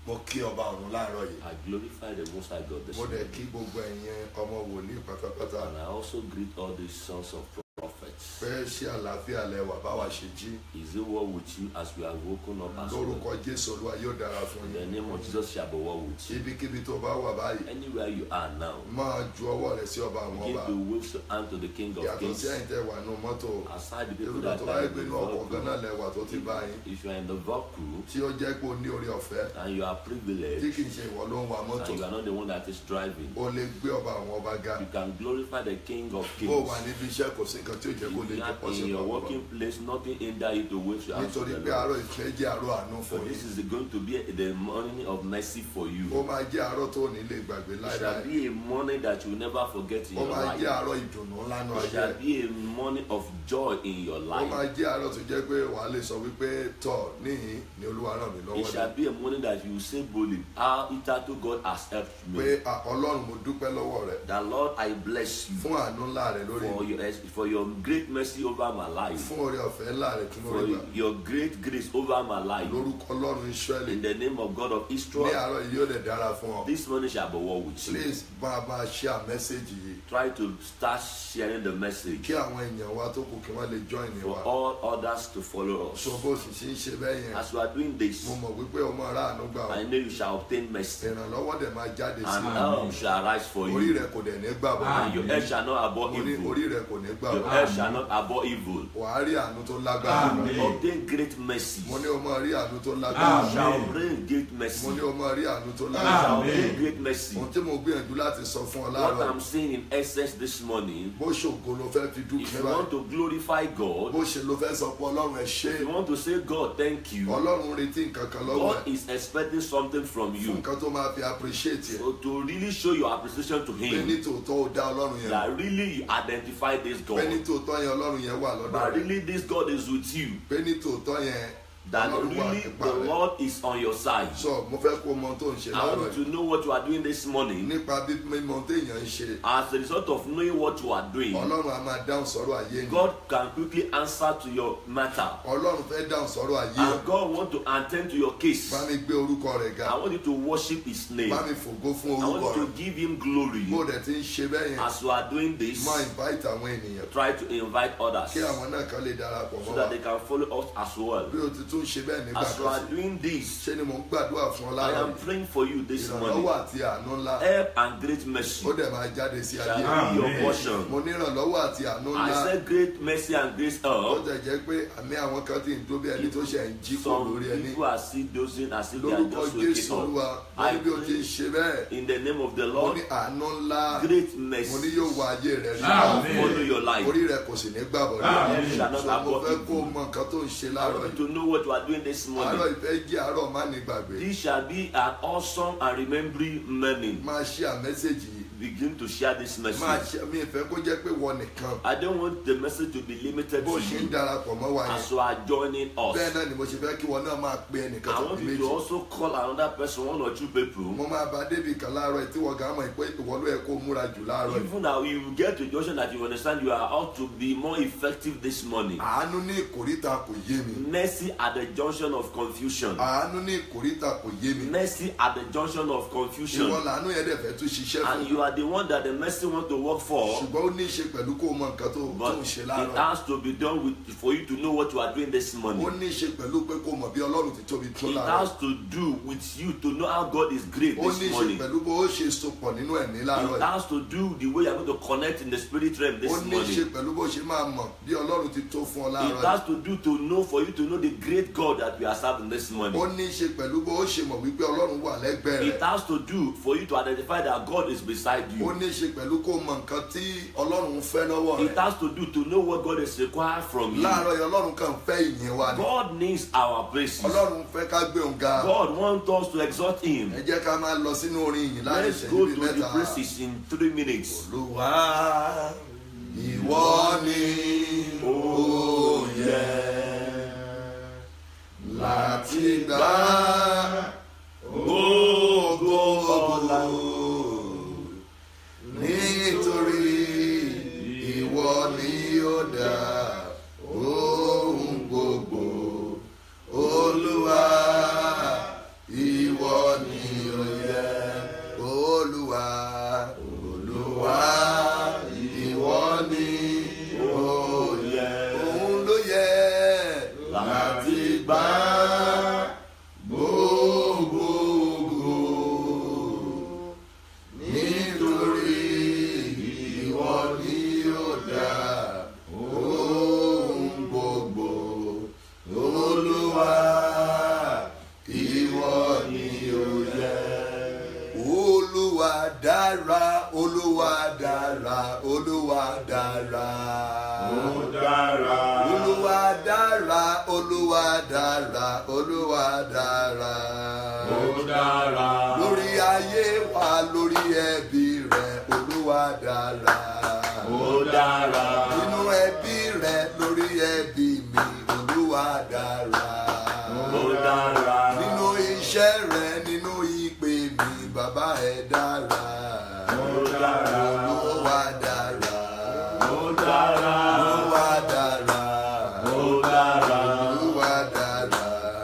mo kí ọba ọ̀run láàárọ̀ yìí I glorify the Most High God this mo dẹ̀ morning. kí gbogbo ẹ̀yin ọmọ wòlíì pátápátá And I also greet all the sons of prophets. pé ṣé àlàáfíà lẹwà báwa ṣe jí Is it well with you as we have woken up as lórúkọ well? jésù olúwa yóò dára fún In the yín name of Jesus shall be well with you. ibikíbi tó bá wà báyìí Anywhere you are now, máa ju ọwọ́ rẹ sí ọba àwọn begin ọba to wave your hand to the King of yàtọ̀ Kings. sí ẹ̀yin tẹ́ wà nù mọ́tò Aside the people èrò that tó bá are yẹ in pé the inú ọkọ̀ gan náà vehicle, lẹwà tó ti bá yín if you are in the vehicle tí ó jẹ́ pé o ní orí ọ̀fẹ́ and you are tí privileged kì í ṣe ìwọ ló ń wa mọ́tò and you are not the one that is driving, o lè gbé ọba àwọn ọba ga you can glorify the King of bó o Kings. wà níbi iṣẹ́ kò sí nǹkan tí ò jẹ́ kó lè If you jẹ́ are pọ̀ sí in your ọba working place, nothing hinder you to wave your hands to nítorí the pé Lord. àárọ̀ ìfẹ́ jẹ́ àárọ̀ àánú So fún this yín is going to be the morning of mercy for you. ó máa jẹ́ àárọ̀ tó ní lè gbàgbé It shall láéláé be a morning that you will never forget in ó your máa life. jẹ́ àárọ̀ ìdùnnú ńlá nù It ayé shall be a morning of joy in your ó máa life. jẹ́ àárọ̀ tó jẹ́ pé wàá lè sọ wípé tọ̀ níhìn ni olúwa ràn mí It lọ́wọ́ shall be a morning that you will say boldly, How hitherto God has helped pé me. "À, ọlọ́run mo dúpẹ́ lọ́wọ́ rẹ̀ The Lord, I bless you fún àánú ńlá rẹ̀ lórí for mi your for your great mercy over my life, fún oore ọ̀fẹ́ ńlá rẹ̀ tí mo for rí gbà your great grace over my life. lórúkọ ọlọ́run israẹli In the name of God of ní Israel, àárọ̀ yìí yóò dẹ̀ dára fún ọ this morning shall be well with you. please bá a máa share message yìí Try to start sharing the message kí àwọn èèyàn wa tó kù kí wọ́n lè join for wa all others to follow us. so bó sì ṣe ń ṣe bẹ́ẹ̀ yẹn As we are doing this, mo mọ̀ wípé ọmọ aráàánú gbà ọ́ I know you shall obtain mercy, ìrànlọ́wọ́ dẹ̀ máa jáde sí and i help shall arise for orí you, rẹ̀ kò dẹ̀ ní gbà bọ́ and your head shall not abhor mo ní evil. orí rẹ̀ kò ní gbà Your bọ́ head shall not abhor evil. wàá rí àánú tó lágbára Obtain great mercy. mo ní o máa rí àánú tó You lágbára shall obtain great mercy. mo ní You o máa rí àánú tó shall lágbára obtain great mercy. ohun tí mo gbìyànjú láti sọ fún ọ What láàárọ̀ I'm saying in essence this morning, bó ṣògo ló fẹ́ fi if dúkìá you báyìí want to glorify God, bó ṣe ló fẹ́ sọ pé ọlọ́run ẹ ṣé if you want to say, God, thank you, ọlọ́run retí nǹkan kan lọ́wọ́ God ẹ is expecting something from fún you. nǹkan tó máa fi appreciate ẹ So to really show your appreciation to pé Him, ní tòótọ́ ó dá ọlọ́run yẹn mọ̀. that really you identify this pé ní God, tòótọ́ yẹn ọlọ́run yẹn wà lọ́dọ̀ that rẹ̀ really this God is with you, pé ní tòótọ́ yẹn that ọlọ́run wà really nípa the rẹ̀ Lord is on your side. sọ mo fẹ́ kó mọ ohun tó ń ṣe I want láàárọ̀ you to know what you are doing this morning. yìí nípa bí mímọ ohun téèyàn ń ṣe As a result of knowing what you are doing, ọlọ́run á máa dáhùn sọ́rọ̀ ayé yìí God can quickly answer to your matter. ọlọ́run fẹ́ dáhùn sọ́rọ̀ ayé yìí And God want to attend to your case. bá mi gbé orúkọ rẹ̀ ga I want you to worship His name. bá I mi fògo fún want orúkọ you rẹ̀ to give Him glory. bó dẹ̀ ti ń ṣe bẹ́ẹ̀ yẹn As you are doing this, máa invite àwọn ènìyàn try to invite others kí àwọn náà kan lè darapọ̀ so mọ́ wa that they can follow us as well. bí o ti tún ṣe bẹ́ẹ̀ nígbà As you kan are sí doing this, ṣé ni mò ń gbàdúrà fún ọ I láàárọ̀ am yìí praying for you this ìrànlọ́wọ́ morning. àti àánú ńlá Help and great mercy ó dẹ̀ máa jáde sí ayé shall rẹ̀ be your Amen. portion. mo ní ìrànlọ́wọ́ àti àánú I ńlá said great mercy and grace ó help. tẹ̀ jẹ́ pé àmì àwọn kan ti ń tó bí ẹni tó ṣe ń jí kó Some lórí ẹni people are still dozing as if they are lórúkọ just jésù waking olúwa up. mo ní I bí o ti ń pray ṣe bẹ́ẹ̀ in the name of the mo Lord, ní àánú ńlá great mo ní mercy yóò wá ayé rẹ̀ rí Amen. follow your life. orí rẹ̀ kò sì ní gbàbọ̀ Amen. rẹ̀ Shall not so mo abhor fẹ́ kó o evil. mọ nǹkan tó ń ṣe I láàárọ̀ want yìí you to know what you are doing this àárọ̀ morning. ìfẹ́ jẹ́ àárọ̀ má ní gbàgbé This shall be an awesome and remembering morning. máa ṣe àmẹ́sẹ̀jì yìí Begin to share this máa message. ṣe mi ìfẹ́ kó jẹ́ pé wọ nìkan I don't want the message to be limited bó to ṣe ń you darapọ̀ mọ́ wa yẹn as you are joining bẹ́ẹ̀ us. náà ni mo ṣe fẹ́ kí wọn náà máa pe ẹnìkan I tó want bí you to méjì also call another person, one or two people. mo máa bá débi kan láàárọ̀ yìí tí wọ́n gan mọ̀ pé ìwọ ló yẹ kó múra jù láàárọ̀ yìí Even now, you will get to a junction that you understand you are out to be more effective this morning. àánú ní ìkórìtà kò yé mi Mercy at the junction of confusion. àánú ní ìkórìtà kò yé mi Mercy at the junction of ìwọ confusion. làánú yẹn dẹ̀ fẹ́ tún ṣiṣẹ́ fún And you are the one that the mercy want to work for. ṣùgbọ́n ó ní í ṣe pẹ̀lú kó o mọ nǹkan tó tó But ń ṣe it láàárọ̀ has to be done with for you to know what you are doing this ó morning. ní í ṣe pẹ̀lú pé kó o mọ̀ bí ọlọ́run ti tóbi tó It láàárọ̀ has to do with you to know how God is great ó ní í this ṣe morning. pẹ̀lú bó o ṣe sopọ̀ nínú ẹ̀mí láàárọ̀ It yìí has to do the way you are going to connect in the spirit realm ó this ní í ṣe morning. pẹ̀lú bó o ṣe máa mọ̀ bí ọlọ́run ti tó fún ọ It láàárọ̀ yìí has to do to know for you to know the great God that we are serving this ó morning. ní í ṣe pẹ̀lú bó o ṣe mọ̀ wípé ọlọ́run wà lẹ́gbẹ̀ẹ́ It rẹ̀ has to do for you to identify that God is beside ó you. ní í ṣe pẹ̀lú kó o mọ nǹkan tí ọlọ́run ń fẹ́ lọ́wọ́ It rẹ̀ has to do to know what God is required from you. láàárọ̀ yìí ọlọ́run kàn fẹ́ ìyìn wa ni God needs our praises. ọlọ́run fẹ́ ká gbé òun ga God wants us to exalt Him. ẹ jẹ́ ká máa lọ sínú orin ìyìn láàrin Let's ìṣẹ́jú go bíi to the mẹ́ta praises in three minutes. olúwa ìwọ ni ó yẹ láti gbà gbogbo ọlá nítorí ìwọ ni ó dá ohun gbogbo olúwa ìwọ dára olúwa dára olúwa dára. Ó dára. olúwa dára olúwa dára olúwa dára. Ó dára. lórí ayé wa lórí ẹbí rẹ olúwa dára. Ó dára. nínú ẹbí rẹ lórí ẹbí mi olúwa dára. Ó dára. nínú iṣẹ́ rẹ nínú ìpè mi bàbá ẹ dára. Ó dára. olúwa dára. Ó dára. olúwa dára. Ó dára. olúwa dára.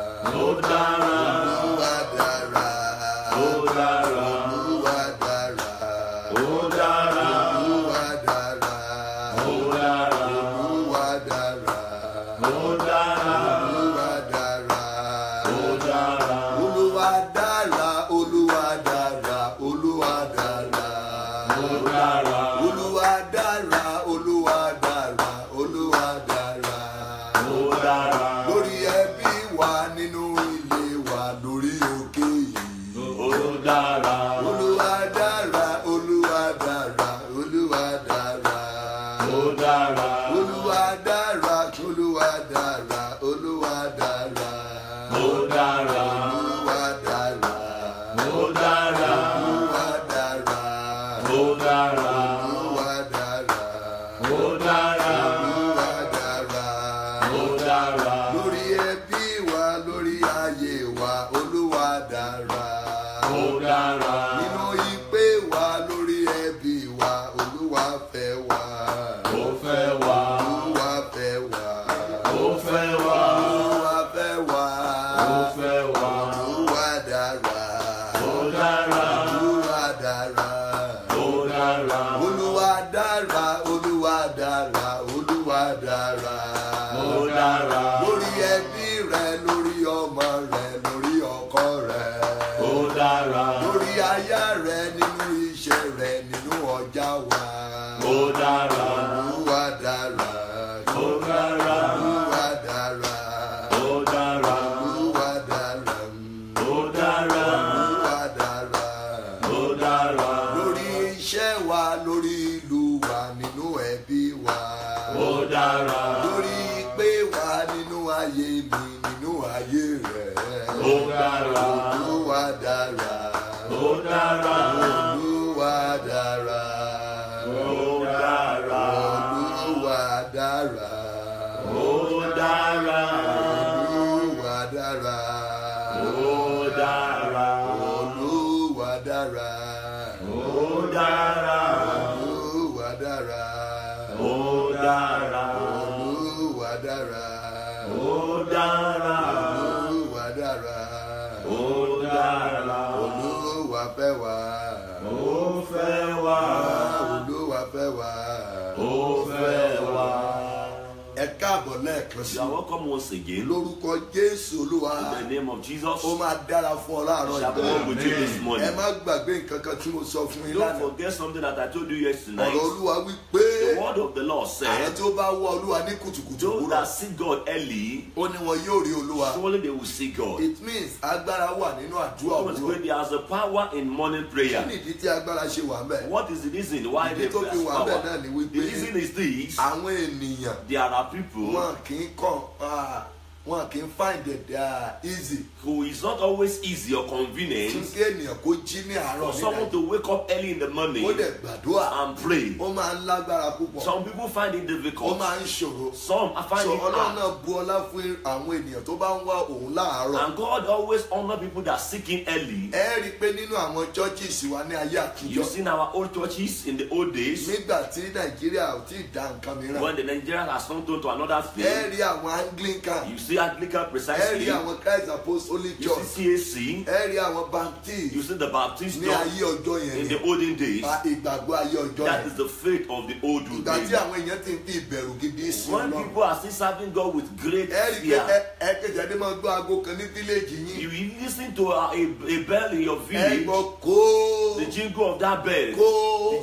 Ó dára. olúwa dára. Ó dára. olúwa dára. Ó dára. olúwa dára. Ó dára. olúwa dára. Ó dára. olúwa dára. Ó dára. olúwa dára olúwa dára olúwa dára. Ó dára. olúwa dára olúwa dára olúwa dára. Ó dára. lórí ẹbí wa nínú ilé wa lórí òkè yìí. Ó dára. olúwa dára olúwa dára olúwa dára. Ó dára. olúwa dára olúwa dára olúwa dára. Ó dára. olúwa dára. Ó dára. olúwa dára. Ó dára. olúwa dára. Ó dára. olúwa dára. Ó dára. lórí ẹbí wa lórí ayé wa olúwa dára. Ó dára. nínú ìpè wa lórí ẹbí wa olúwa fẹ́ wa. Ó fẹ́ wá. olúwa fẹ́ wa. Ó fẹ́ wá. olúwa fẹ́ wa. Ó fẹ́ wá. olúwa dára. Ó dára. olúwa dára. Ó dára. olúwa dára olúwa dára olúwa dára. Ó dára. lórí ẹbí rẹ lórí ọmọ rẹ lórí ọkọ rẹ. Ó dára. lórí aya rẹ nínú iṣẹ́ rẹ nínú ọjà wa. Ó dára. olúwa dára. Ó dára. olúwa dára. Ó dára. olúwa dára. Ó dára. olúwa dára. Ó dára. lórí iṣẹ́ wa lórí ìlú wa nínú ẹbí wa. Ó dára. lórí pé wa nínú ayé mi nínú ayé rẹ. Ó dára. olúwa dára. Ó dára. olúwa dára. Ó dára. olúwa dára. Ó dára. olúwa dára. Ó dára. olúwa dára. Ó dára. olúwa dára. Ó dára. olúwa dára. Ó dára. olúwa dára. Ó dára. olúwa fẹ́ wá. Ó fẹ́ wá. olúwa fẹ́ wá. Ó fẹ́ wá. ẹ káàbọ̀ lẹ́ẹ̀kan sí You are welcome once again. lórúkọ jésù olúwa In the name of Jesus, ó máa dára fún ọ láàárọ̀ shall be yìí. well with you this ẹ morning. má gbàgbé nǹkan kan tí mo sọ fún yín Don't lánàá forget something that I told you yesterday. ọ̀rọ̀ olúwa wí pé The word of the Lord àwọn said, tí ó bá wọ olúwa ní kùtùkùtù Those òwúrọ̀ that seek God early, ó ní wọn yóò rí olúwa surely they will see God. it means agbára wà nínú àdúrà Because òwúrọ̀ when there is a power in morning kí prayer, nìdí tí agbára ṣe wà ń bẹ̀ what is the reason why ìdí they tó fi have wà ń bẹ̀ power? náà ni The wípé reason is this àwọn ènìyàn there are people wọn kì í kàn ah, wọn kì í find it ah, easy who is not always easy or fún convenient kí ènìyàn kó jí ní àárọ̀ for someone nígbà to wake up early in the morning ó dẹ̀ gbàdúrà and pray. ó máa ń lágbára púpọ̀ Some people find it ó difficult. máa ń ṣòro Some I find so it ọlọ́run hard. náà bu ọlá fún àwọn ènìyàn tó bá ń wá òun láàárọ̀ And God always honor people that seek Him early. ẹ rí i pé nínú àwọn churches wa ní ayé You àtijọ́ see in our old churches in the old days nígbà tí nàìjíríà ò tí ì dá nǹkan mìíràn when the Nigerians has come to another ẹ thing. rí àwọn anglican You see Anglican ẹ rí precisely. àwọn christ apostolic You church see CAC. ẹ rí àwọn You baptist see the Baptist ní church ayé ọjọ́ yẹn in ni the olden days. Ba- ìgbàgbọ́ ayé ọjọ́ That yẹn is the faith of the old ìgbà tí days. àwọn èèyàn ti ń fi ìbẹ̀rù gidi sí When ọlọ́run people are still serving God with great ẹ rí i pé fear. ẹ- ẹ kejì ẹni máa gbọ́ aago kan ní fíléèjì yín You will listen to a, a, a bell in your ẹ village, gbọ́ kó the jingle of that bell, kó the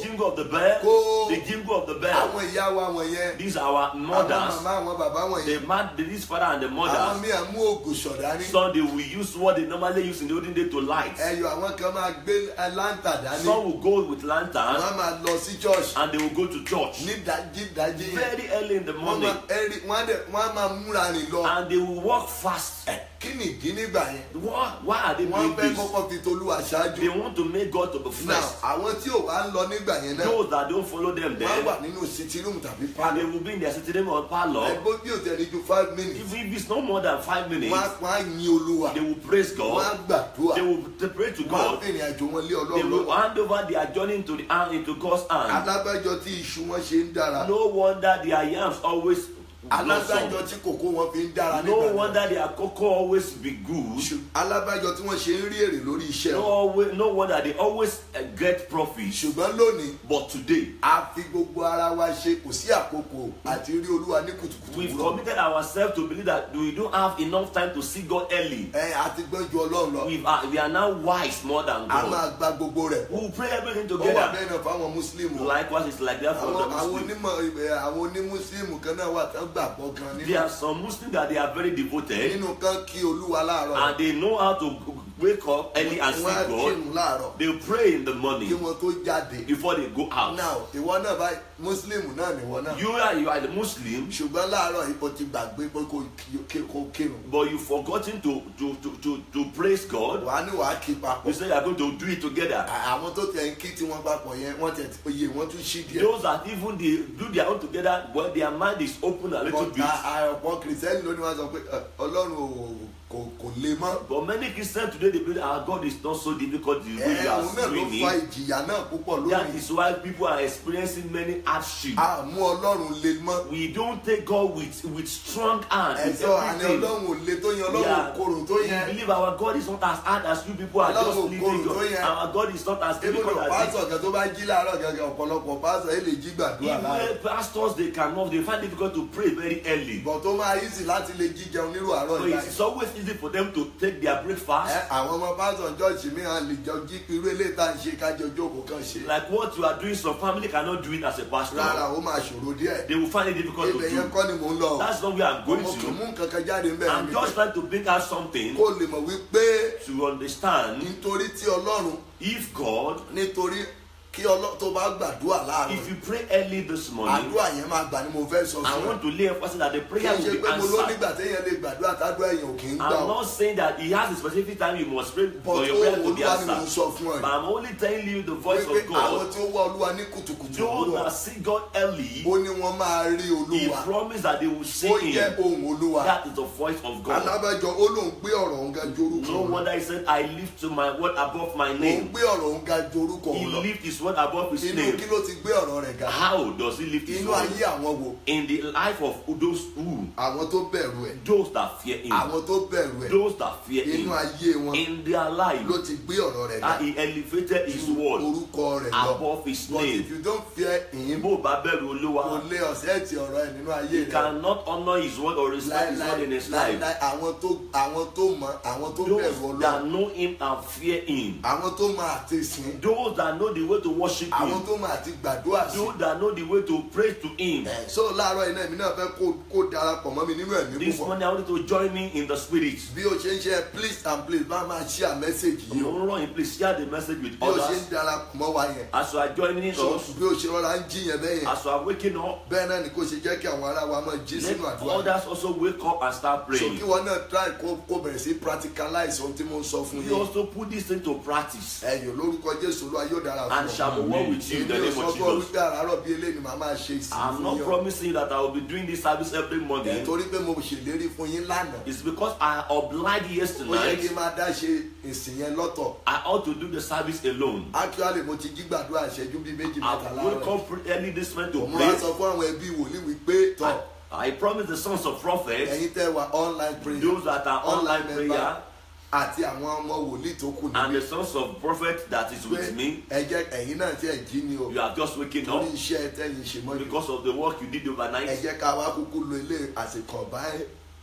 jingle of the bell, Kó. the jingle of the bell. àwọn ìyá wa wọ̀nyẹn These are our àwọn mothers, màmá àwọn bàbá the wọ̀nyẹn man, this father and the àwọn mothers. míì mú ògùn ṣọ̀dání Some they will use what they normally use in the olden day to light. ẹyọ àwọn kan máa gbé láńtà dání Some will go with lantern wọ́n máa lọ sí church and they will go to church ní dájí dájí yẹn very early in the wọ́n morning máa ẹrí wọ́n á dẹ̀ wọ́n á máa múra rìn lọ and they will walk fast. kí ni ìdí nígbà yẹn Why, why are they wọ́n doing fẹ́ this? kọ́kọ́ fi tolúwa ṣáájú They want to make God to be now first. àwọn tí ò bá ń lọ nígbà yẹn náà Those that don't follow them wọ́n á wà then, nínú sitting room tàbí and they pálọ̀ will be in their sitting room or parlor. ẹgbẹ́ bí ò tẹ̀lé ju five minutes If, if it's no more than five wọ́n á minutes, wọ́n á yin olúwa they will praise wọ́n á God. gbàdúrà They will they pray to wọ́n á God. fìrìn àjò wọn lé They ọlọ́run will lọ́wọ́ hand over their journey into the hand into God's hand. alábẹ́jọ tí iṣu wọn ṣe ń dára No wonder their yams always alábẹ́jọ blossom. tí kòkó wọn fi ń dára No nígbà náà wonder their cocoa always be good. Ṣù- alábẹ́jọ tí wọ́n ṣe ń rí èrè lórí iṣẹ́ No, wọn always, no wonder they always uh, get profit. ṣùgbọ́n lónìí But today, a fi gbogbo ara wa ṣe kò sí àkókò àti rí olúwa ní kùtùkùtù we've òwúrọ̀. committed ourselves to believe that we don't have enough time to see God early. ẹ àti gbọ́n ju ọlọ́run lọ We are, we are now wise more than a God. máa gba gbogbo rẹ̀ We will pray everything ó wà together. bẹ́ẹ̀ náà fáwọn mùsùlùmí Likewise, it's like that for àwọn the àwọn Muslims. onímọ̀ ibẹ̀ àwọn onímùsùlùmí kan náà wà tán gbàgbọ́ kan nínú There are some Muslims that they are very devoted nínú kan kí olúwa láàárọ̀ and they know how to wake up early and see wọ́n á God. kírun láàárọ̀ They pray in the kí morning wọ́n tó jáde before they go out. now ìwọ náà báyìí mùsùlùmí náà nìwọ náà You are you are the Muslim, ṣùgbọ́n láàárọ̀ yìí o ti gbàgbé pé kò kí- kò kírun but you've forgotten to to to to, to praise God. wàá ní wàá kí papọ̀ You say you are going to do it together. àwọn tó tẹ̀ ń kí tí wọ́n papọ̀ yẹn wọ́n tẹ̀ oyè wọ́n tún ṣí díẹ̀ Those that even they do their own together, well, their mind is open a little But bit. a- a- ọ̀pọ̀ kìrìsìtẹ́nì lónìí wọ́n sọ pé "Ẹ, ọlọ́run ò- kò kò le mọ́ But many Christians today they believe our God is not so difficult the way ẹ we òun náà are ló doing fa it. ìjìyà náà púpọ̀ That lónìí is why people are experiencing many hardships. a mú ọlọ́run le mọ́ We don't take God with with strong hand with ẹ̀sọ́ àní everything. ọlọ́run ò le tó yẹn We ọlọ́run ò are- korò tó we yẹn believe our God is not as hard as you people are Ọlọ́run just ò living korò tó God. yẹn. Our God is not as difficult ebúdó as this. pásọ̀ kan tó bá jí láàárọ̀ gẹ́gẹ́ ọ̀pọ̀lọpọ̀ pásọ̀ ẹ lè jí gbàdúrà láàárọ̀ Even pastors they cannot they find it difficult to pray very early. bọ̀ tó máa easy láti lè jí jẹun nírú àárọ̀ So ìgbà it's always easy for them to take their breakfast. ẹ àwọn ọmọ pásọ̀ jọ́ọ̀ṣì mìíràn lè jọ jí irú eléyìí tá à ń ṣe kájọ jókòó kan ṣe Like what you are doing, some family cannot do it as a pastor. rárá ó máa ṣòro díẹ̀ They will find it difficult to ibẹ̀ yẹn do. kọ́ ni mò ń lọ o. That's not where I'm going mo kàn to. mú nǹkan kan jáde ń bẹ̀rẹ̀ I'm mi just trying to bring out something kó lè mọ̀ wípé to understand nítorí tí ọlọ́run if God, nítorí kí ọlọ́run tó bá gbàdúrà láàárọ̀ if you pray early this morning, àdúrà yẹn máa gbà ni mo fẹ́ sọ I fún ẹ want to lay emphasis that the kí prayer n ṣe will be pé mo ló answered. nígbà téèyàn lè gbàdúrà tádúrà èèyàn ò kì í gbà I'm ọ́ not saying that he has a specific time you must pray but for your ó prayer to be olúwa ni mo ń answered. sọ fún ẹ But I'm only telling you the voice wípé of àwọn God. tí ó wá olúwa ní kùtùkùtù Those òwúrọ̀ that see God early, ó ní wọ́n máa rí He olúwa promised that they will see ó jẹ́ Him. ohun olúwa That is the voice of God. alábẹ́jọ ó lóun gbé ọ̀rọ̀ òun ga ju orúkọ No òun lọ wonder He said, I lift to my word above my òun name. gbé ọ̀rọ̀ òun ga ju orúkọ He òun lọ lift His word above His inú name. kí ló ti gbé ọ̀rọ̀ rẹ̀ ga How does He lift His inú word? ayé àwọn wo In the life of those who, àwọn tó bẹ̀rù ẹ̀ those that fear Him, àwọn tó bẹ̀rù ẹ̀ those that fear inú Him, ayé wọn in their life, ló ti gbé ọ̀rọ̀ rẹ̀ ga that He elevated His word orúkọ rẹ̀ lọ above His but if name. you don't fear him Bó o bá bẹ̀rù kò Olúwa, lè ọ̀sẹ̀ ti ọ̀rọ̀ ẹ̀ nínú ayé He rẹ̀ cannot honor His word or respect His word in His life. láíláí àwọn tó àwọn tó mọ àwọn tó bẹ̀rù Those that ọlọ́run know Him and fear Him, àwọn tó mọ àti sìn those that know the way to worship àwọn Him, tó mọ àti gbàdúrà sí those that know the way to pray to Him. ẹ̀ so láàárọ̀ iná èmi náà fẹ́ kó kó darapọ̀ mọ́ mi nínú ẹ̀mí This púpọ̀ morning I want you to join me in the spirit. bí o ṣe ń ṣe please and please bá máa share message yìí You o know, please share the message with bí o ṣe ń others. darapọ̀ mọ́ wa yẹn As you are joining so us, bí o ṣe rọra ń jí yẹn bẹ́ẹ̀ yẹn as you are waking up, bẹ́ẹ̀ náà ni kò ṣe jẹ́ kí àwọn ará wa máa jí let sínú àdúrà yìí. others also wake up and start so praying. kí wọn náà try kó kó bẹ̀rẹ̀ sí practicalize ohun tí mo ń sọ fún You yín also put this into practice ẹ̀yìn lórúkọ jésù olúwa yóò dára and fún shall be well with you in the èmi ò name sọ of fún ọ Jesus. wípé àràárọ̀ bíi eléyìí ni màá máa ṣe ìsìn I'm fún not yín o. promising you that I will be doing this service every ẹ̀ morning. torí pé mo ṣèlérí fún yín lánàá It's because I obliged ó yẹ kí yesterday. n máa dá ṣe ìsìn yẹn lọ́tọ̀ I ought to do the service alone. actually mo ti jí gbàdúrà ìṣẹ́jú bíi méjì I mẹ́ta wake láàárọ̀ up pre- early this morning to mo wá pray. sọ fún àwọn ẹbí wòlíì wípé tọ̀ I, I promise the sons of prophets, ẹ̀yin tẹ́ wa online prayer those that are online member prayer, àti àwọn ọmọ wòlíì tó kù and níbí the sons of prophet that is pé with me, ẹ jẹ́ ẹ̀yin náà tí ẹ̀ jí ni o you are just waking torí up iṣẹ́ tẹ́yìn ṣe mọ́ ni because of the work you did ẹ overnight. jẹ́ ká wá kúkú lo ilé àsìkò báyìí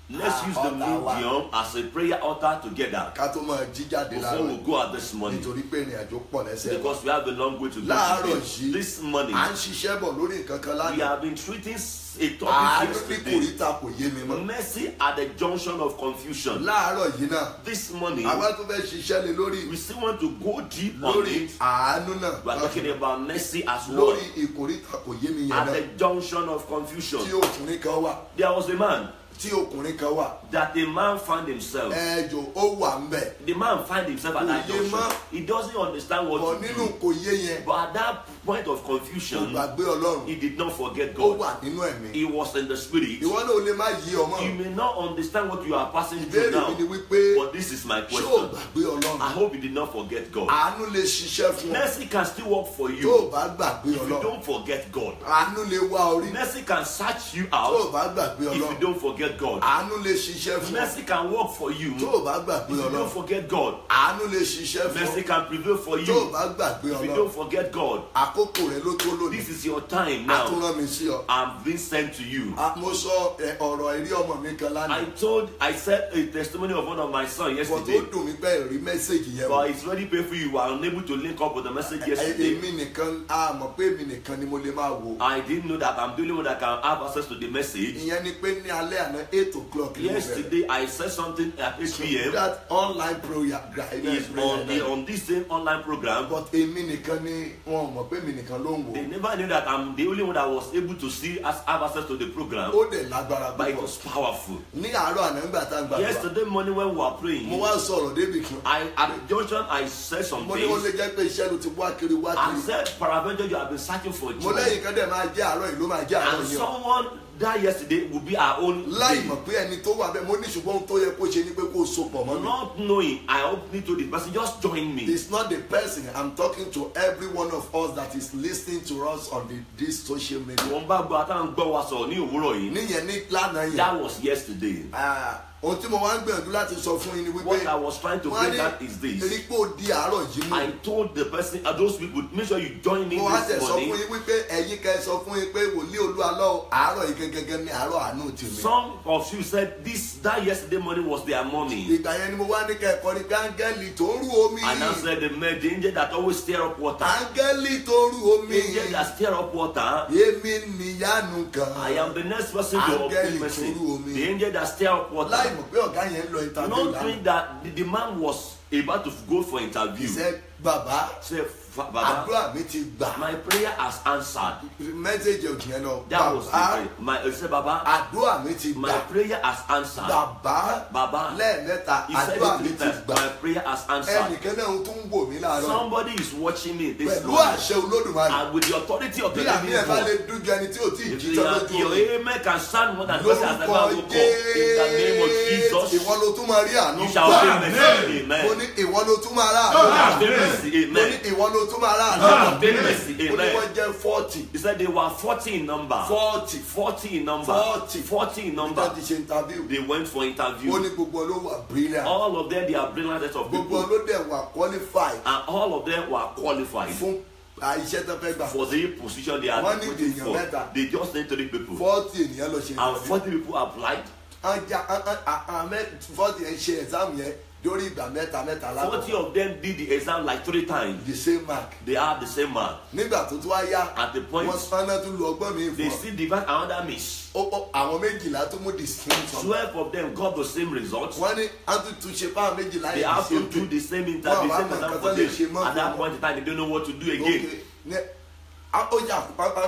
Let's use the Altar wa. medium as a prayer altar together ká tó máa jí jáde before we láàárọ̀ go out this morning. nítorí pé ìrìn àjò pọ̀ lẹ́sẹ̀ wa. Because we have a long way to go láàárọ̀ today. yìí This morning, à ń ṣiṣẹ́ bọ̀ lórí nǹkan kan we lánàá have been treating s- a àánú topic ní yesterday. kòríta kò yé mi mọ́ Mercy at the junction of confusion. láàárọ̀ yìí náà This morning, àwa tó fẹ́ ṣiṣẹ́ lé lórí we still want to go deep on lórí it. àánú náà We are talking about mercy as well. lórí ìkòríta kò yé mi yẹn At náà the junction of confusion, tí ọkùnrin kan wà there was a man tí ọkùnrin kan wà that a man found himself. ẹjọ ó wà ń bẹ̀ The man find himself at that Kò yé junction. mọ́. He doesn't understand bọ̀ what to nínú do. kò yé yẹn But at that point of kò confusion, gbàgbé ọlọ́run he did not forget ó God. wà nínú ẹ̀mí He was in the spirit. ìwọ náà ò lè má yí ọmọ You may not understand what you are passing through ìbéèrè now. mi ni wípé But this is my ṣé ò question. gbàgbé ọlọ́run I hope you did not forget God. àánú lè ṣiṣẹ́ fún ọ Mercy can still work for tó o you bá gbàgbé if you ọlọ́run don't forget God. àánú lè wá orí Mercy can search you tó o out bá gbàgbé if you ọlọ́run don't forget God. àánú lè ṣiṣẹ́ fún ọ Mercy can work for you tó if o bá gbàgbé you don't ọlọ́run forget God. àánú lè ṣiṣẹ́ fún Mercy ọ can prevail for tó o you bá gbàgbé if you ọlọ́run don't forget God. àkókò rẹ ló tó lónìí This is your time a tún now. rán mi sí ọ. I'm being sent to you. A- mo sọ ẹ, ọ̀rọ̀ ìrí ọmọ mi kan I lánàá told, I said a testimony of one of my sons bọ̀ tó yesterday. dùn mí pé ìrí mẹ́sẹ̀gì yẹn wò But it's very painful you were unable to link up with the message yesterday. èmi nìkan a mọ̀ pé èmi nìkan ni mo lè máa wò I didn't know that I'm the only one that can have access to the message. ìyẹn ni pé ní alẹ́ àná eight o'clock ni mo bẹ̀rẹ̀ Yesterday I said something at 8 p.m. that online prayer Is on the on this same online program. but èmi nìkan ni wọn mọ̀ pé èmi nìkan ló ń They wò never knew that I'm the only one that was able to see as have access to the program. ó dẹ̀ lágbára But it púpọ̀ was powerful. ní àárọ̀ àná nígbà tá a gbàgbọ́ Yesterday morning when we were mo praying, wá sọ̀rọ̀ débi kan I at the junction I said some mo ní ó lè things. jẹ́ pé iṣẹ́ ló ti wá kiri wá I kiri said, Paraventure, you have been searching for mo joy. lẹ́yìn kan dẹ̀ máa jẹ́ àárọ̀ yìí ló máa jẹ́ àárọ̀ And yìí o. someone that yesterday will be our own láì day. mọ̀ pé ẹni tó wà bẹ́ẹ̀ mo ní ṣùgbọ́n ohun tó yẹ kó ṣe ni pé kó so pọ̀ mọ́ mi. Not knowing, I opened to this person, just join me. it's not the person i'm talking to every one of us that is listening to us on the, this social media. Wọ́n bá gbọ́ àtàwọn gbọ́ wa sọ̀rọ̀ ní òwúrọ̀ yìí. níyẹn ní lánàá yẹn That was yesterday. ah, ohun tí mo wá ń gbìyànjú láti sọ fún yín ni wípé What I was trying to wọ́n á bring out is rí this. pé ó di àárọ̀ yìí I mú. told the person, uh, those people, make sure you join in mo wá tẹ̀ this sọ fún morning. yín wípé ẹ̀yin kẹ́ ẹ sọ fún yín pé wòlíì olúwalọ́ àárọ̀ yìí gẹ́gẹ́ ní àárọ̀ àánú tèmi. Some of you said this that yesterday morning was their morning. ìgbà yẹn ni mo wá ní kẹ́ ẹ kọrin pé áńgẹ́lì tó rú omi. And I said the man, the angel that always stir up water. áńgẹ́lì tó rú omi. Angel that stir up water. èmi níyanu kan. I am the next person to Áńgẹ́lì open mercy. tó rú omi. The angel that stir up láì water. mọ̀ pé ọ̀gá yẹn ń lọ interview Not lánàá. knowing that the, the man was about to go for interview. ìṣe bàbá Say, "Fa- Baba, àdúrà mi ti gbà. my prayer has answered. mẹ́sẹ̀gì òjì yẹn lọ. That was the bàbá prayer. My, he said, Baba, àdúrà mi ti my gbà. prayer has answered. bàbá Baba, lẹ́ẹ̀mẹ́ta he said àdúrà it mi three ti times. gbà. My prayer has answered. ẹnìkan náà tún ń wò mí láàárọ̀. Somebody is watching me this pẹ̀lú morning. àṣẹ olódùmarè. And with the authority of the bí àmì living ẹ̀ bá lè God. dújú ẹni tí ò tí ì If jíjọ́ your, lójú your omi. amen can stand more than person has lórúkọ ever woke up. In the name of jésù Jesus, ìwọ ló tún máa rí àánú you shall gbà. obtain mercy. mo Amen. ní ìwọ ló tún máa rà àánú You gbà. shall obtain mercy. mo ní Amen. ìwọ ló tún máa rà àánú You shall gbà. obtain mercy. ó ní wọ́n Amen. jẹ́ forty He said they were 40 in number. forty 40 in number. 40. 40 in nígbà number. tí ṣe interview. They went for ó interview. ní gbogbo ló wà brilliant. All of them, they are brilliant set of gbogbo people. ló dẹ̀ wà qualified And all of them were qualified fún iṣẹ́ tó fẹ́ gbà. for the position they are Wọ́n ní waiting èèyàn for. mẹ́ta. They just need three people. forty ènìyàn lọ ṣe And interview. 40 people applied. ọjà àmẹ forty ẹ̀ ṣe exam yẹn lórí ìgbà mẹ́ta mẹ́ta 40 lábọ̀. of them did the exam like three times. the same mark. They have the same mark. nígbà tó tún wá yá At the point, wọ́n spanner tún lu ọgbọ́n mi they fún ọ. still divide another miss. Ó- ó- àwọn méjìlá tó mú the same sum. 12 of them got the same result. wọ́n ní àtún tún ṣe fáwọn méjìlá They yẹn have to same do thing. the same Wọ́n interview, wá same mọ̀ exam nǹkan for tó lè ṣe them. mọ́ At that fún point in time, they don't know what to do wọn. again. Okay. Ní- a- ó jà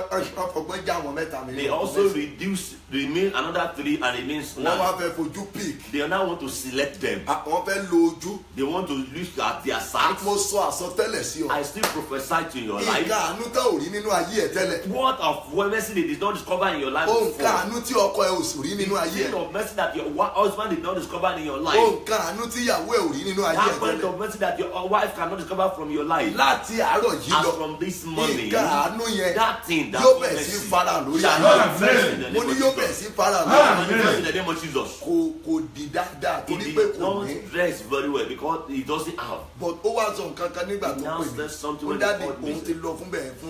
ọgbọ́n já àwọn mẹ́ta mi. They also reduce, remain another three and remains wọ́n wá nine. fẹ́ fojú pick. They now want to select them. Ah, wọ́n fẹ́ lo ojú. They want to look at their sight. mo sọ àsọtẹ́lẹ̀ sí ọ. I still prophesy to your life. nǹkan àánú tá ò rí nínú ayé ẹ̀ tẹ́lẹ̀. What of mercy they did not discover in your life ó nǹkan before? àánú tí ọkọ ẹ ò sì rí nínú ayé Kind ẹ̀. of mercy that your wa- husband did not discover in your ó life. nǹkan àánú tí ìyàwó ẹ ò rí nínú ayé ẹ̀ That point tẹ́lẹ̀. of mercy that your wife cannot discover from your life. láti àárọ̀ yìí As lọ from this morning, nǹkan àánú yẹn that thing that yóò was bẹ̀rẹ̀ mercy sí fara lórí shall ayé manifest in the mo name ní of yóò bẹ̀rẹ̀ Jesus. sí fara lórí Ah. ayé Manifest in the name of Jesus. kò kò di dáadáa He torí did pé kò not ní dress very well because he doesn't have. but ó wá sọ nǹkan kan nígbà tó Now pè says something mí ó when he dáàdi called me. òun ti lọ fún bẹ́ẹ̀ fún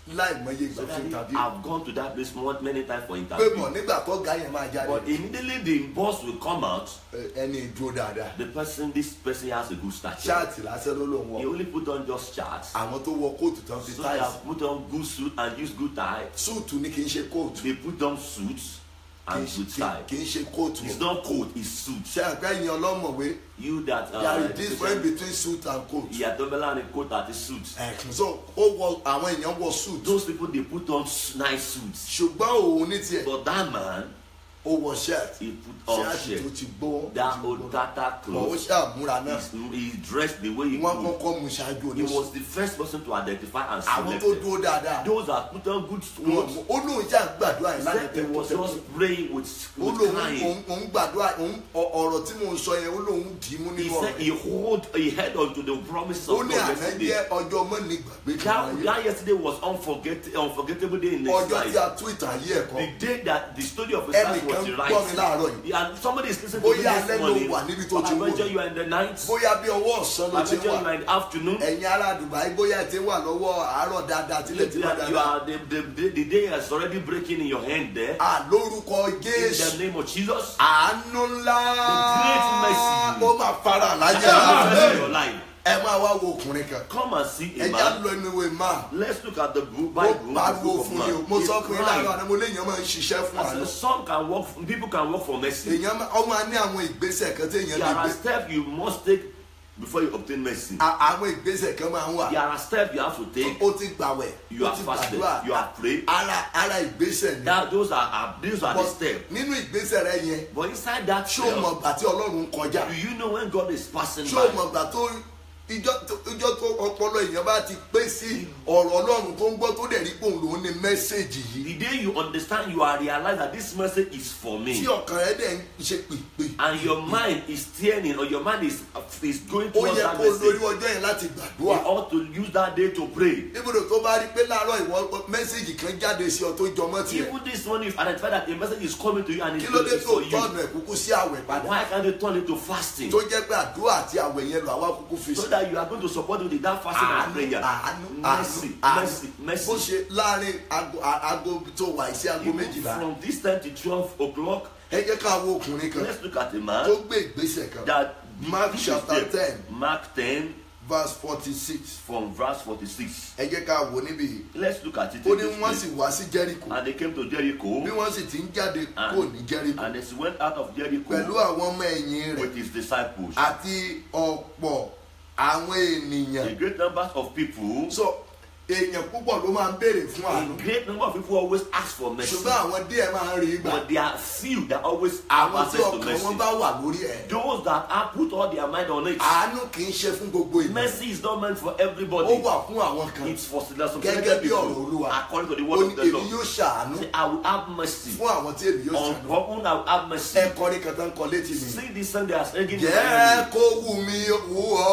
láìmọye ìgbà So fún that interview I've gone to that place more, many times for pé interview. mọ̀ nígbà tó ga yẹn máa jáde But immediately the boss will come out. ẹ- ẹni ìdúró dáadáa The person, this person has a good stature. ṣáàtì lásán ló lò He wọ́n only put on just charts. àwọn tó wọ kóòtù tán fi So they táìsì have put on good suit and use good tie. súùtù ní kì í ṣe kóòtù They put on suits kì í and ṣe- good tie. kì í ṣe kóòtù It's not coat, it's suit. ṣe àgbẹ̀ yẹn ọlọ́mọ̀wé You that there uh, is difference between suit and coat ìyàtọ̀ bẹ́lá ni coat àti suit. ẹ̀kún so ó wọ àwọn èèyàn wọ suit Those people they put on s- nice suits. ṣùgbọ́n òun ní tiẹ̀ But that man, ó wọ shirt he put on ṣáàtì tó shirt. ti gbó That old tata bọ̀ ó clothes. ṣàmúra náà He's- He dressed the way he wọ́n could. kọ́kọ́ mú ṣáájú He oníṣẹ́ was the first person to identify and àwọn select tó them. dúró dáadáa Those that put on good wọn clothes. mú- ó lóun ṣáà gbàdúrà He yìí láti said he was tẹ́kọ̀ọ́ just praying with, ó with lóun crying. òun- òun gbàdúrà òun- ọ- ọ̀rọ̀ tí mò ń sọ yẹn ó lóun dì í mú He nínú said ọ̀rọ̀ he hold he held on to the promises ó of ní God àná yesterday. jẹ́ ọjọ́ mọ́ni gbàgbé kan That, láyé that yesterday was unforget, unforgettable day in his ọjọ́ tí life. a tú ìtàn ayé ẹ̀kọ́ The day that the story of his life ẹnìkan was gbọ́ mi láàárọ̀ right. yìí And somebody is listening to me Bóyá this alẹ́ ló morning. wà níbi tó ti I wò venture ní. you are in the night. bóyá bí ọwọ́ ọ̀sán ló I ti venture wà you are in the afternoon. ẹ̀yin ará Dubai bóyá ẹ ti wà lọ́wọ́ àárọ̀ dáadáa tí lè ti You wà are, you dáadáa are the, the, the, the day is already breaking in your hand there. à lórúkọ In Jésù the name of Jesus. àánú ńlá great mercy. ó máa fara láyé Manifest in rẹ your life. ẹ máa wá wo ọkùnrin kan Come and see ẹ a já man. lọ inú ìwé máa Let's look at the book, ó Bible. the pariwo book of fún mi o man. mo He sọ fún yín láàárọ̀ cried. àná mo léèyàn máa ń ṣiṣẹ́ fún I àná said, some can work, people can work for mercy. èèyàn máa- ó máa ní àwọn ìgbésẹ̀ kan tí èèyàn There lè are gbé steps you must take before you obtain mercy. À- àwọn ìgbésẹ̀ kan máa ń wà There are steps you have to take. ó ti gbàwẹ̀ You ó are ti fasted. gbàdúrà You are prayed. ara ara ìgbésẹ̀ ni That those are, are those are the But steps. nínú ìgbésẹ̀ rẹ yẹn But inside that ṣó step, mọ̀ gbà tí ọlọ́run ń kọjá do you know when God is passing ṣó by? mọ̀ gbà tó ìjọ tó- ìjọ tó ọpọlọ èèyàn bá ti pé sí ọ̀rọ̀ ọlọ́run tó ń gbọ́ tó dẹ̀ rí pòun lòún ní mẹ́sẹ̀gì yìí The day you understand, you are realize that this message is for me. tí ọkàn rẹ dẹ̀ ń ṣe pèpè and your mind is turning or your mind is is going ó towards yẹ that kó lórí message ọjọ́ yẹn láti you gbàdúrà ought to use that day to pray ibùdó tó bá rí pé láàárọ̀ ìwọ mẹ́sẹ̀gì kan jáde sí ọ tó jọmọ́ tiẹ̀ even this morning if identify that a message is coming to you and kí it's ló dé it's tó for you tọ́nu ẹ̀ kúkú sí àwẹ̀ padà why can't you turn it to fasting tó jẹ́ pé àdúrà àti àwẹ̀ yẹn lọ àwa kúkú fi so sí that you are going to support with that fasting and àánú prayer àánú mercy àánú mercy bó mercy ṣe láàrin aago aago tó wà sí aago even méjìlá from this time to twelve o'clock ẹ jẹ́ ká wo ọkùnrin kan let's look at a tó man gbé ìgbésẹ̀ kan that Mark this is chapter there. 10. Mark ten verse forty six from verse forty-six ẹ jẹ́ ká wo níbí yìí let's look at it ó in ní this wọ́n sì place. wá sí Jẹ́ríkò and they came to Jericho bí wọ́n sì ti ń jáde And- kò ní Jẹ́ríkò and as he went out of Jericho pẹ̀lú àwọn ọmọ ẹ̀yìn rẹ̀ with his disciples. àti ọ̀pọ̀ àwọn ènìyàn A great number of people, so èèyàn púpọ̀ ló máa ń béèrè fún a àánú great number of people always ask for mercy. ṣùgbọ́n àwọn díẹ̀ máa ń rí gbà But there are few that always have àwọn tí access to ọkàn mercy. wọn bá wà lórí ẹ̀ Those that have put all their mind on it. àánú kì í ṣe fún gbogbo ènìyàn Mercy is not meant for ó everybody. wà fún àwọn kan It's for some gẹ́gẹ́ selected bí ọ̀rọ̀ people. Olúwa According to the ó word ní of the èmi Lord. yóò ṣàánú Say, I will have mercy. fún àwọn tí èmi yóò On ṣàánú whom I will have mercy. ẹ kọrin kan tó ń kọ létí mi. See this Sunday as singing. jẹ́ kó wù mí wù ọ́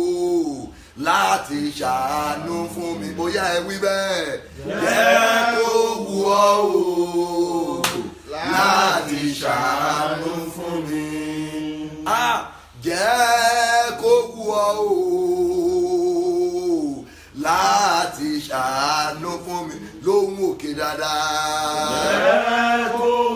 o láti ṣàánú fún mi bóyá ẹ wí bẹ́ẹ̀. jẹ́ kó wù ọ́ o láti ṣàánú fún mi. Ah, jẹ́ kó wù ọ́ o láti ṣàánú fún mi lóhùn òkè dáadáa.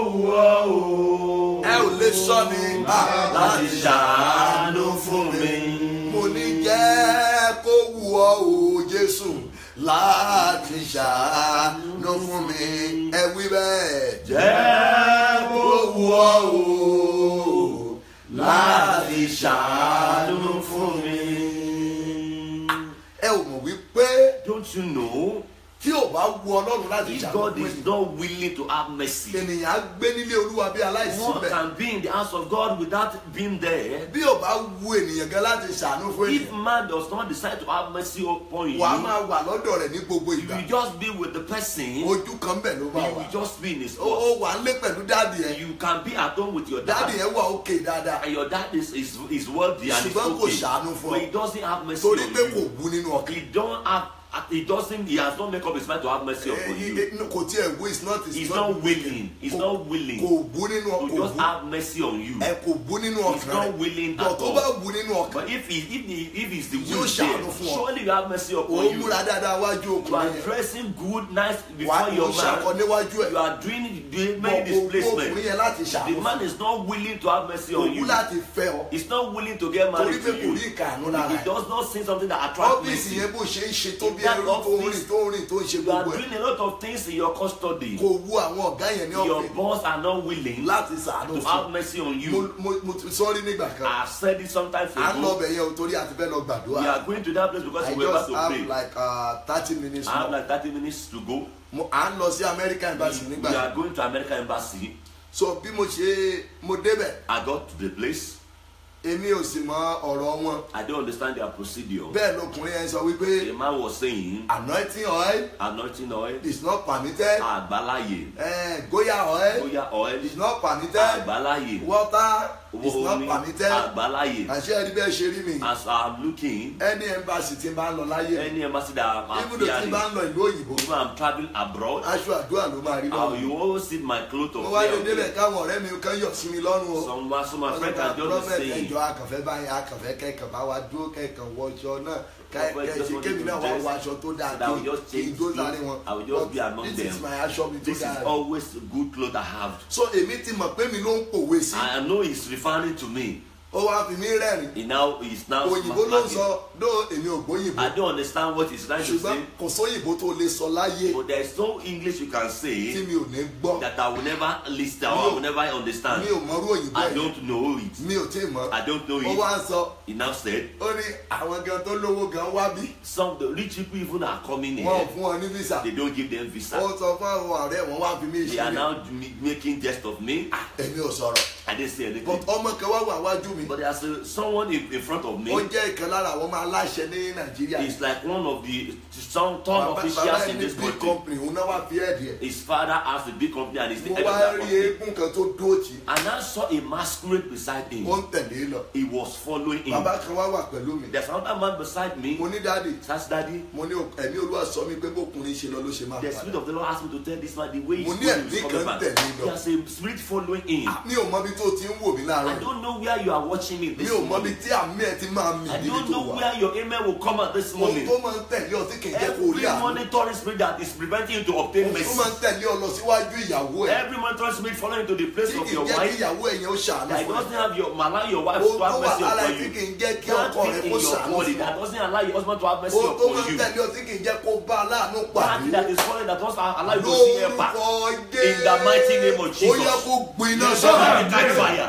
ẹ ò lè sọ ni ah, Láti ṣàánú fún mi. mo ní jẹ́ kó wù ọ́ o Jésù láti ṣàánú fún mi ẹ wí bẹ́ẹ̀. jẹ́ kó wù ọ́ o láti ṣàánú fún mi. ẹ ò mọ̀ wípé Don't you know? tí ò bá wù Ọlọ́run láti If ṣàánú God fún is ènìyàn not willing to have mercy, ènìyàn á gbé nílé Olúwa bí aláìsí one bẹ́ẹ̀. can be in the house of God without being there. bí ò bá wù ènìyàn gan láti ṣàánú fún If ènìyàn man does not decide to have mercy upon you, wà á máa wà lọ́dọ̀ rẹ̀ ní gbogbo you ìgbà will just be with the person. You ojú kan bẹ̀ ló bá wà will just be in his ó ó spot. wà ń lé pẹ̀lú dáàdì ẹ̀ You can be at home with your dáàdì dad, ẹ̀ wà òkè dáadáa and your dad is is, is wealthy and is Ṣùgbọ́n kò okay, ṣàánú fún ọ. but he doesn't have mercy torí on pé kò you. wù nínú ọkàn He don't have he doesn't. He has not made up his mind to have mercy Eh, upon eh, you. eh, no, kò tiẹ̀ wo it's not it's He's not willing. He's Kò- not willing kò bú nínú to ọkàn just bú have mercy on you. ẹ kò bú nínú He's ọkàn not rẹ̀ willing bọ̀ at tó all. bá bú nínú ọkàn But if he if he if he's the Yóò will ṣàánú there, fún ọ. surely you have mercy upon ó you. múra dáadáa wájú You are ọkùnrin yẹn dressing good, nice wà before á your ṣàkọ man. níwájú ẹ̀ You are doing doing bọ̀ many kò bú ọkùnrin displacements. yẹn láti The ṣàánú man is not willing to have mercy kò on bú you. láti fẹ́ ọ He's not willing to get torí married pé to kò you. rí ìkànnú lára He ẹ̀ does not see something that attracts ọ́fíìsì mercy. yẹn bó ṣe ń ṣe tó bí That ẹrú tó ń rìn office, tó ń rìn tó ń ṣe You are gbogbo ẹ̀ doing a lot of things in your custody. kò wú àwọn ọ̀gá yẹn ní Your ọ̀fìn boss are not willing láti ṣàánú to fún have mercy on mo you. mo mo ti sọ́rí nígbà kan I've said it sometimes à ń lọ ago. bẹ̀ yẹn o torí àti fẹ́ lọ We gbàdúrà are going to that place because I we were about just to have pray. like uh, thirty minutes I have more like 30 minutes to go. Mo- à ń lọ sí American embassy We nígbà are yẹn going to American embassy. so bí mo ṣe mo débẹ̀ I got to the place. èmi ò sì mọ ọ̀rọ̀ wọn I don't understand their procedure. bẹ́ẹ̀ lọkùnrin yẹn sọ wípé The man was saying, anointing oil anointing oil, is not permitted àgbáláyè, eh, goya oil bóyá oil, is not permitted àgbáláyè, water is not omi, permitted àgbáláyè. àṣẹ ẹni bẹ́ẹ̀ ṣe rí mi As I'm looking, any embassy tí n bá ń lọ láyé any embassy that I'm ibùdó tí n bá appearing, ń lọ ìlú òyìnbó even I'm traveling abroad, aṣọ àdúrà ló máa rí uh, lọ́wọ́ you always see my clothes mo on wá lè there. débẹ̀ káwọn ọ̀rẹ́ mi kan yọ̀ sí mi lọ́rùn o Some, some my wọ́n friends sọ are pé just prophet saying, ẹjọ́ akànfẹ́ báyìí akànfẹ́ kẹ̀kẹ́ bá wa dúró kẹ̀kẹ́ wọṣọ náà Prophet just kẹ̀kẹ́ wanted kémi to náà wá dress wọ aṣọ tó dáa that I will kí just kí n change tó clothes. sáré wọn I will just be But among this is them. my aṣọ mi tó this is dáa always good clothes I have. so èmi ti mọ̀ pé mi ló ń pòwe sí I know he's referring to me. ó wá fi mí rẹ́rìn He now he's now òyìnbó ló ń smacking. sọ dó èmi ò gbóyìnbó I don't understand what he's trying to ṣùgbọ́n say, kò sóyìnbó tó lè sọ láyé but there is no English you can tí say mi ò ní gbọ́ that I will never listen or I will never understand. mi ò mọrú òyìnbó I yẹn don't know it. mi ò tí ì mọ̀ I don't know ó it. wá ń sọ He now said ó ní àwọn gan tó lówó gan wá bí some of the rich people even are coming wọn ò here. fún ọ ní visa They don't give them ó visa. sọ fún àwọn ọ̀rẹ́ wọn wá fi mí They are ìṣẹ̀lẹ̀ now m- making jest of me. èmi ò sọ̀rọ̀ I didn't say but anything. ọmọ kan wá wà wájú mi But there's a, someone in, in front of ó me. jẹ́ ìkan lára àwọn ọmọ aláṣẹ ní nàìjíríà He's like one of the some top bàbá bàbá officials ẹ̀ in ní this big country. company òun náà wá fi ẹ̀dì ẹ̀ His father has a big company and he's the mo head of wá that rí company. eégún kan tó dúró tì And I saw a masquerade beside him. ó ń tẹ̀lé lọ He was following him. bàbá kan wá wà pẹ̀lú mi There's another man beside me. mo ní dáàdì That's daddy. mo ní ẹ̀mí olúwa sọ mi pé bókùnrin ṣe lọ ló ṣe máa The spirit padà of the Lord asked me to tell this man the way he's Mo ní going ẹ̀mí is coming kan back. tẹ̀lé lọ. There's a spirit following him. mi ò mọbi tó ti ń wò mí láàárọ̀ I don't know where you are watching me mi this ò mọbi morning. tí àmì ẹ̀ ti máa mì I níbi don't tó know wà where your amen will come at this ohun morning. tó máa ń tẹ̀lé ọ tí kì í jẹ́ kó rí Every àánú monitoring spirit that is preventing you to obtain ohun tó máa ń mercy. tẹ̀lé ọ lọ síwájú ìyàwó ẹ̀ Every monitoring spirit following to the place tí of kì í your jẹ́ kí wife. ìyàwó ẹ̀ yẹn ó ṣàánú That fún ẹ doesn't have your allow your wife ohun to tó have wà mercy lára ẹ̀ upon tí you. kì í jẹ́ kí That ọkọ rẹ̀ thing kó in your ṣàánú body fún that ọ doesn't allow your husband to have mercy ohun tó máa upon ń you. tẹ̀lé ọ tí kì í jẹ́ kó bá aláàánú That pàdé that is following that doesn't allow you to see her back. lórúkọ In the mighty name of ó yẹ Jesus. kó gbiná Let sọ́nà it catch fire.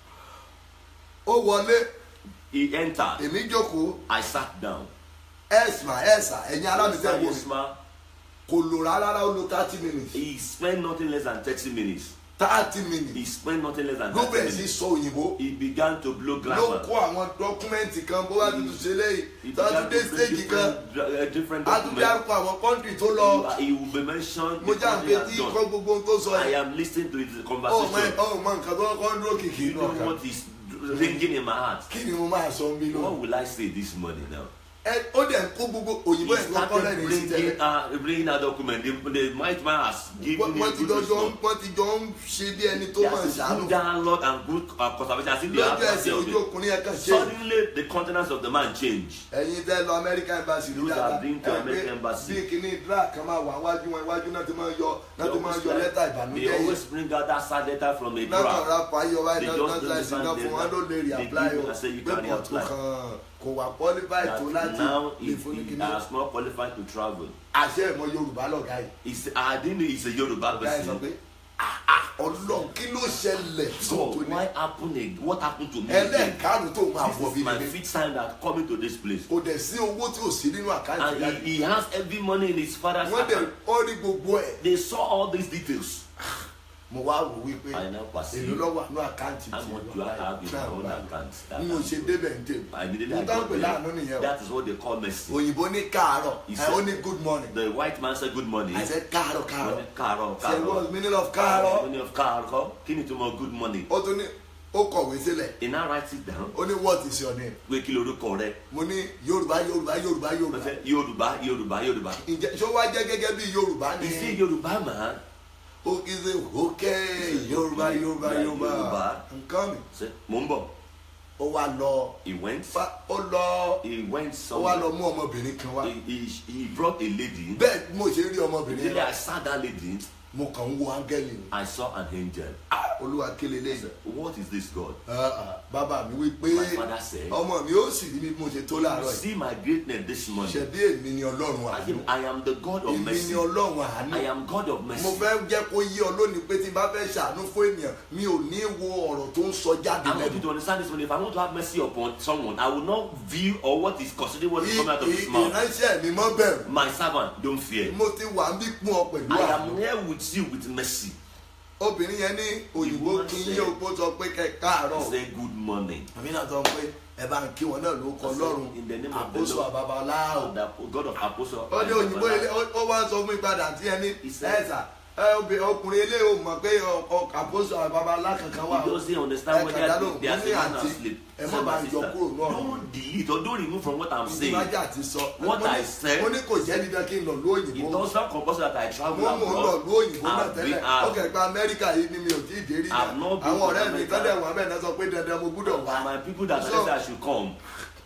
ó wọlé He entered. èmi jókòó I sat down. ẹ̀sìmà ẹ̀sà ẹ̀yin alábìtẹ́ wò mí Yes, ma. kò lò rárá ó lo thirty minutes He spent nothing less than 30 minutes. thirty minutes He spent nothing less than ló 30 bẹ̀rẹ̀ sí minutes. sọ òyìnbó He began to blow ló glamour. kó àwọn dọ́kúmẹ́ǹtì kan bó bá tuntun ṣe léyìí He tọ́jú began dé to bring stéèjì kan different, uh, different á tún documents. dárúkọ àwọn kọ́ńtì tó lọ He will be mentioned. mo the já country nǹkan has tí done. kọ́ gbogbo ohun tó sọ I yìí am listening to his ó mọ conversation. ó mọ nǹkan tó kọ́ ń dúró kìkì You inú know ọkàn what is ringing in my heart. kí ni mo máa sọ ń bí What lónìí will I say this morning now? ẹ ó dẹ̀ ń kó gbogbo òyìnbó He ẹ̀ tó kọ́ lẹ́nu started sí tẹ́lẹ̀ bringing, uh, bringing a document. The, the might man has given him wọ́n ti good jọ jọ wisdom. wọ́n ti jọ ń ṣe bí ẹni tó He máa has a ṣàánú good dialogue and good uh, conservation. As if they have lójú mercy ẹsẹ̀ on ojú him. ọkùnrin yẹn kan ṣe Suddenly, the countenance of the man changed. ẹ̀yin tẹ́ lọ American embassy ní Those dáadáa have been to American embassy. bí kìíní drag kan máa wà wájú wọn iwájú náà ti máa yọ náà ti máa yọ lẹ́tà They ìbànújẹ́ yìí always bring out that sad letter from a náà kàn drawer. ra fàáyọ wáyé They náà just náà don't láìsí náà understand fún wọn them. ló lè rí They apply give o you and say you pé can kò tó apply. kàn kò wà qualified tó That láti now lè he, fún ní he kíní has not qualified to travel. àṣẹ ìmọ̀ Yorùbá lọ̀gá yìí He's, I didn't know he's a Yoruba ọ̀gá yìí sọ person. pé "Ah, ah, Ọlọ́run kí ló ṣẹlẹ̀ So tó ní why happened? ag- What happened to me? again? ẹlẹ́ẹ̀karùn tó máa This wọ̀ bí is my mi fifth time that coming to this place. kò dẹ̀ sí owó tí ò sí nínú àkáǹtì And yàrá he, he has every money in his father's wọ́n dẹ̀ account. ó rí gbogbo ẹ̀ They saw all these details. mo wá wò wípé I now èlò perceive lọ́wọ́ àánú àkáǹtì how tí much mo do I bá have in my own account. That n ò ṣe I'm- débẹ̀ ń tèmi I needed mo I bá ń got pè láàánú there. nìyẹn o That is what they call mercy. òyìnbó ní káàárọ̀ He ẹ said- ó ní good morning The white man said good morning. I said káàárọ̀ káàárọ̀ Karo, say Karo. what's meaning of káàárọ̀ Meaning of Karo. Kí ni túmọ̀ good morning? ó tún ní ó kọ̀wé sílẹ̀ He now writes it down. ó ní what is your name Pé kí lorúkọ rẹ? mo ní yorùbá yorùbá yorùbá Ó yorùbá fẹ́ Yorùbá Yorùbá Yorùbá. ǹjẹ́ ṣó wá jẹ́ gẹ́gẹ́ bí yorùbá ni Is he Yorùbá man? ó kì í ṣe ok yorùbá yorùbá yorùbá Yorùbá. nǹkan mi Ṣé mo ń bọ̀? ó wá lọ He went. fa ó lọ He went ó wá lọ somewhere. mú ọmọbìnrin kan wá He, he, he brought a lady. bẹ́ẹ̀ bí mo ṣe rí ọmọbìnrin Immediately I yẹn saw that lady. mo kàn ń wo áńgẹ́lì ni I saw an angel. olúwa kéle I lẹ́yìn said, What is this God? Ah, ah, bàbá mi wí pé My father said, ọmọ mi ó sì rí bí mo ṣe tó láàárọ̀ yìí See my greatness this morning. ṣẹ̀bí èmi ni ọlọ́run I àánú am, I am the God of èmi ni mercy. ọlọ́run àánú I am God of mo mercy. fẹ́ jẹ́ kó yé ọ lónìí pé tí n bá fẹ́ ṣàánú fún ènìyàn mi ò ní wo ọ̀rọ̀ tó ń sọ jáde I want you lẹ́nu to understand this one. If I want to have mercy upon someone, I will not view or what is considered what is coming out of his I- mouth. ìránṣẹ́ mi mọ́ bẹ̀rù My servant, don't fear. mo ti wà ń bí kún ọ pẹ̀lú I àánú am here with you with mercy. obìnrin yẹn ní òyìnbó woman kí n said- yé opó sọ pé kẹ káàárọ̀ Say good morning. àmì náà sọ pé ẹ bá ń kí wọn náà ló kọ lọ́rùn In the name of the àkóso Lord. àbábaláwo The God of Apostle. ó ní òyìnbó ilé ó ó wá sọ fún mi padà tí ẹni He said- ẹ̀sà ẹ obìnrin ọkùnrin ilé ò mọ̀ pé ọkọ àkóso àbábalá kankan wà He doesn't understand ẹ what kàdá they ló are ń they are ní saying and àǹtí asleep. ẹ má bá ń yọ kúrò náà Don't delete or don't remove from what I'm saying. ìmájà ti sọ What Mo ní- I said- mo ní kò jẹ́ dídán kí n lọ It lóyìnbó does not compulsory that I travel mo mò ń lọ abroad. lú òyìnbó náà I've tẹ́lẹ̀ been- ó I've- kẹ̀ pé amẹ́ríkà yìí ni mi ò tí ì dé rí I've yẹn not been àwọn to ọ̀rẹ́ mi America. tọ́lẹ̀ wà bẹ́ẹ̀ náà sọ pé dandan mo gbúdọ̀ wá And my people that So- said I should come.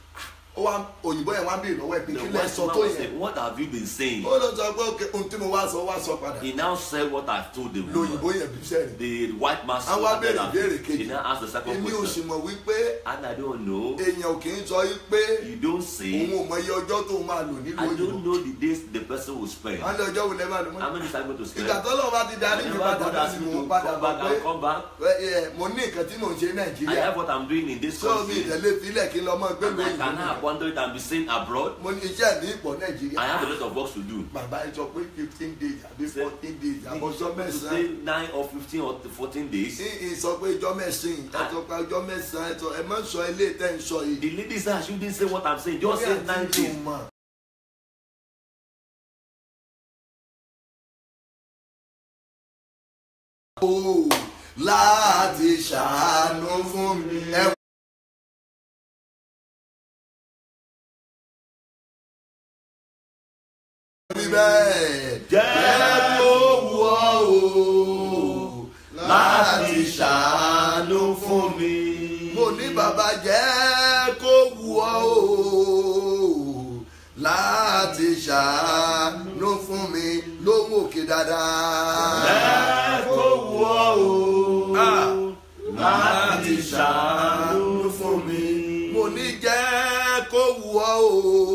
ó wá òyìnbó yẹn wá ń bèèrè lọ́wọ́ ẹ̀ pé The kí lẹ́ white sọ man tó was yẹn saying, What have you been saying? ó lọ sọ pé òkè ohun tí mo wá sọ wá sọ padà He now said what I've told the lóyìnbó woman. yẹn bí sẹ́yìn The white man àwọn wá béèrè that. ìbéèrè He kejì now asked the second èmi ò sì question. mọ̀ wípé And I don't know. èèyàn ò kì í sọ yí pé You don't òun say. ò mọ iye ọjọ́ tó máa lò nílùú I òyìnbó don't know the days the person will spend. wọ́n lé ọjọ́ wo lẹ́ máa lò mọ́ How many times going to spend? ìgbà tó lọ́wọ́ bá ti darí mi Whenever padà God bá asks sì me mò to ń padà come bọ̀ back, pé I'll come back. ẹ, ẹ, mo ní nǹkan tí mò ń ṣe ní I nàìjíríà have what I'm doing in this sọ mi country. ìdẹ́lẹ́ filẹ̀ kí n lọ mọ́ gbé And I lóyìnbó can have wonder it and be seen abroad. mo ní iṣẹ́ mi pọ̀ nàìjíríà I have a lot of work to do. bàbá ẹ sọ pé fifteen days àbí Say- fourteen days If àbọ̀jọ́ you mẹ́sàn-án say nine or fifteen or fourteen days. ní ìsọ pé ọjọ́ mẹ́sàn-án ẹ sọ pé ọjọ́ mẹ́sàn-án ẹ sọ ẹ má sọ ilé tẹ́ ń sọ yìí. The lady said I shouldn't say what I'm saying. Just say Orí nine àti days. ìdùnmọ̀. Ó láti ṣàánú fún mi. Ẹ wí bẹ́ẹ̀. Jẹ́ kó wù ọ́ o láti ṣàánú fún mi. Mo ní bàbá jẹ́ kó wù ọ́ o láti ṣàánú fún mi lóhùn òkè dáadáa. Jẹ́ kó wù ọ́ o Ah, láti ṣàánú fún mi. mo ní jẹ́ kó wù ọ́ o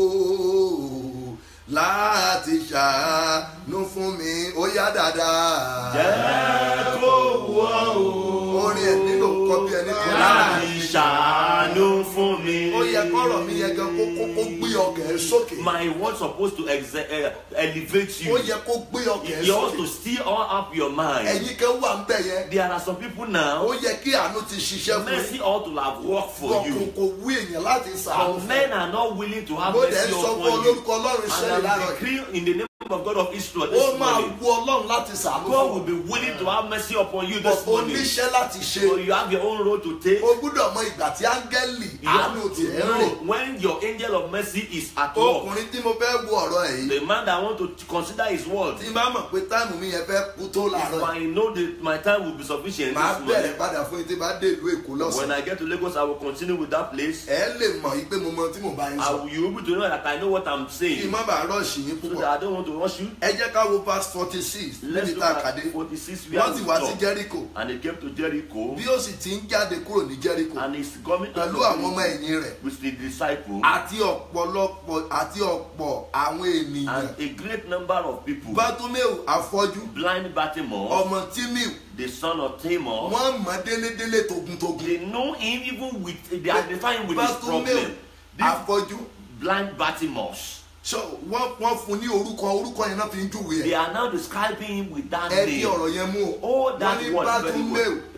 láti ṣàánú fún mi ó yá dáadáa. Jẹ́ kó wù ọ́ o orin ẹ̀ nílò kọ́ bí ẹni kan láti ṣàánú fún mi. ó yẹ kọ́rọ̀ mi yẹ gan kó kó kó gbé ọkẹ́ ẹ sókè. My word supposed to exe- uh, elevate ó you. yẹ kó gbé ọkẹ́ ẹ You ought sókè. to still all up your mind. ẹ̀yin kan wà ń bẹ̀ yẹn. There are some people ó now. yẹ kí àánú ti ṣiṣẹ́ fún Mercy yín. ought to have worked for kò you. kò wú èèyàn láti sàánú But fún men ọ. are not willing to have mo dẹ̀ mercy ń sọ fún upon you. olórúkọ ọlọ́run And sẹ́yìn I láàárọ̀ yìí. decree in the name of God of Israel ó this máa morning. wú ọlọ́run láti sàánú God fún will ọ. be willing to have mercy upon you But this o morning. níṣẹ́ láti So ṣe. you have your own road to take. o gbúdọ̀ mọ ìgbà tí áńgẹ́lì You have àánú to tiẹ̀ ń know rìn. when your angel of mercy is at work. ọkùnrin tí mo fẹ́ wo ọ̀rọ̀ ẹ̀ yìí. The man that want to consider his word. tí n bá mọ̀ pé táìmù mi yẹn fẹ́ kú tó If láàárọ̀ yìí. I know that my time will be sufficient màá this bẹ̀rẹ̀ morning. padà fún yín tí bá dé ìlú èkó When lọ́sàn-án. I get to Lagos, I will continue with that place. ẹ lè mọ̀ yìí pé mo mọ tí mo bá yín I sọ. will, you will be able to know that I know what I'm kí n saying. má bàa rọ́ọ̀ṣì yín So púpọ̀. that I don't want to rush you. ẹ jẹ́ ká wo verse forty six Let's níbi look tá a at kàdé. 46 where wọ́n we sì wá sí stop. jẹ́ríkò. And they came to Jericho. bí ó sì ti ń jáde kúrò ní jẹ́ríkò. And he's coming to pẹ̀lú àwọn ọmọ ẹ̀yìn rẹ̀. with the disciple. àti ọ̀pọ̀lọpọ̀ àti ọ̀pọ̀ àwọn ènìyàn. And a great number of people. bátómẹ́ù afọ́jú Blind Bartimaeus, ọmọ tímíù the son of Tamar. wọ́n mọ̀ délédélé togun-togun. They know him even with, they identify him with his bátómẹ́ù problem. This afọ́jú blind Bartimaeus. so wọ́n wọ́n fún ní orúkọ orúkọ yẹn náà fi ń júwe They ẹ̀. are now describing him with that ẹ di name. ọ̀rọ̀ yẹn mú o. Oh, wọ́n that ní word very bátómẹ́ù well.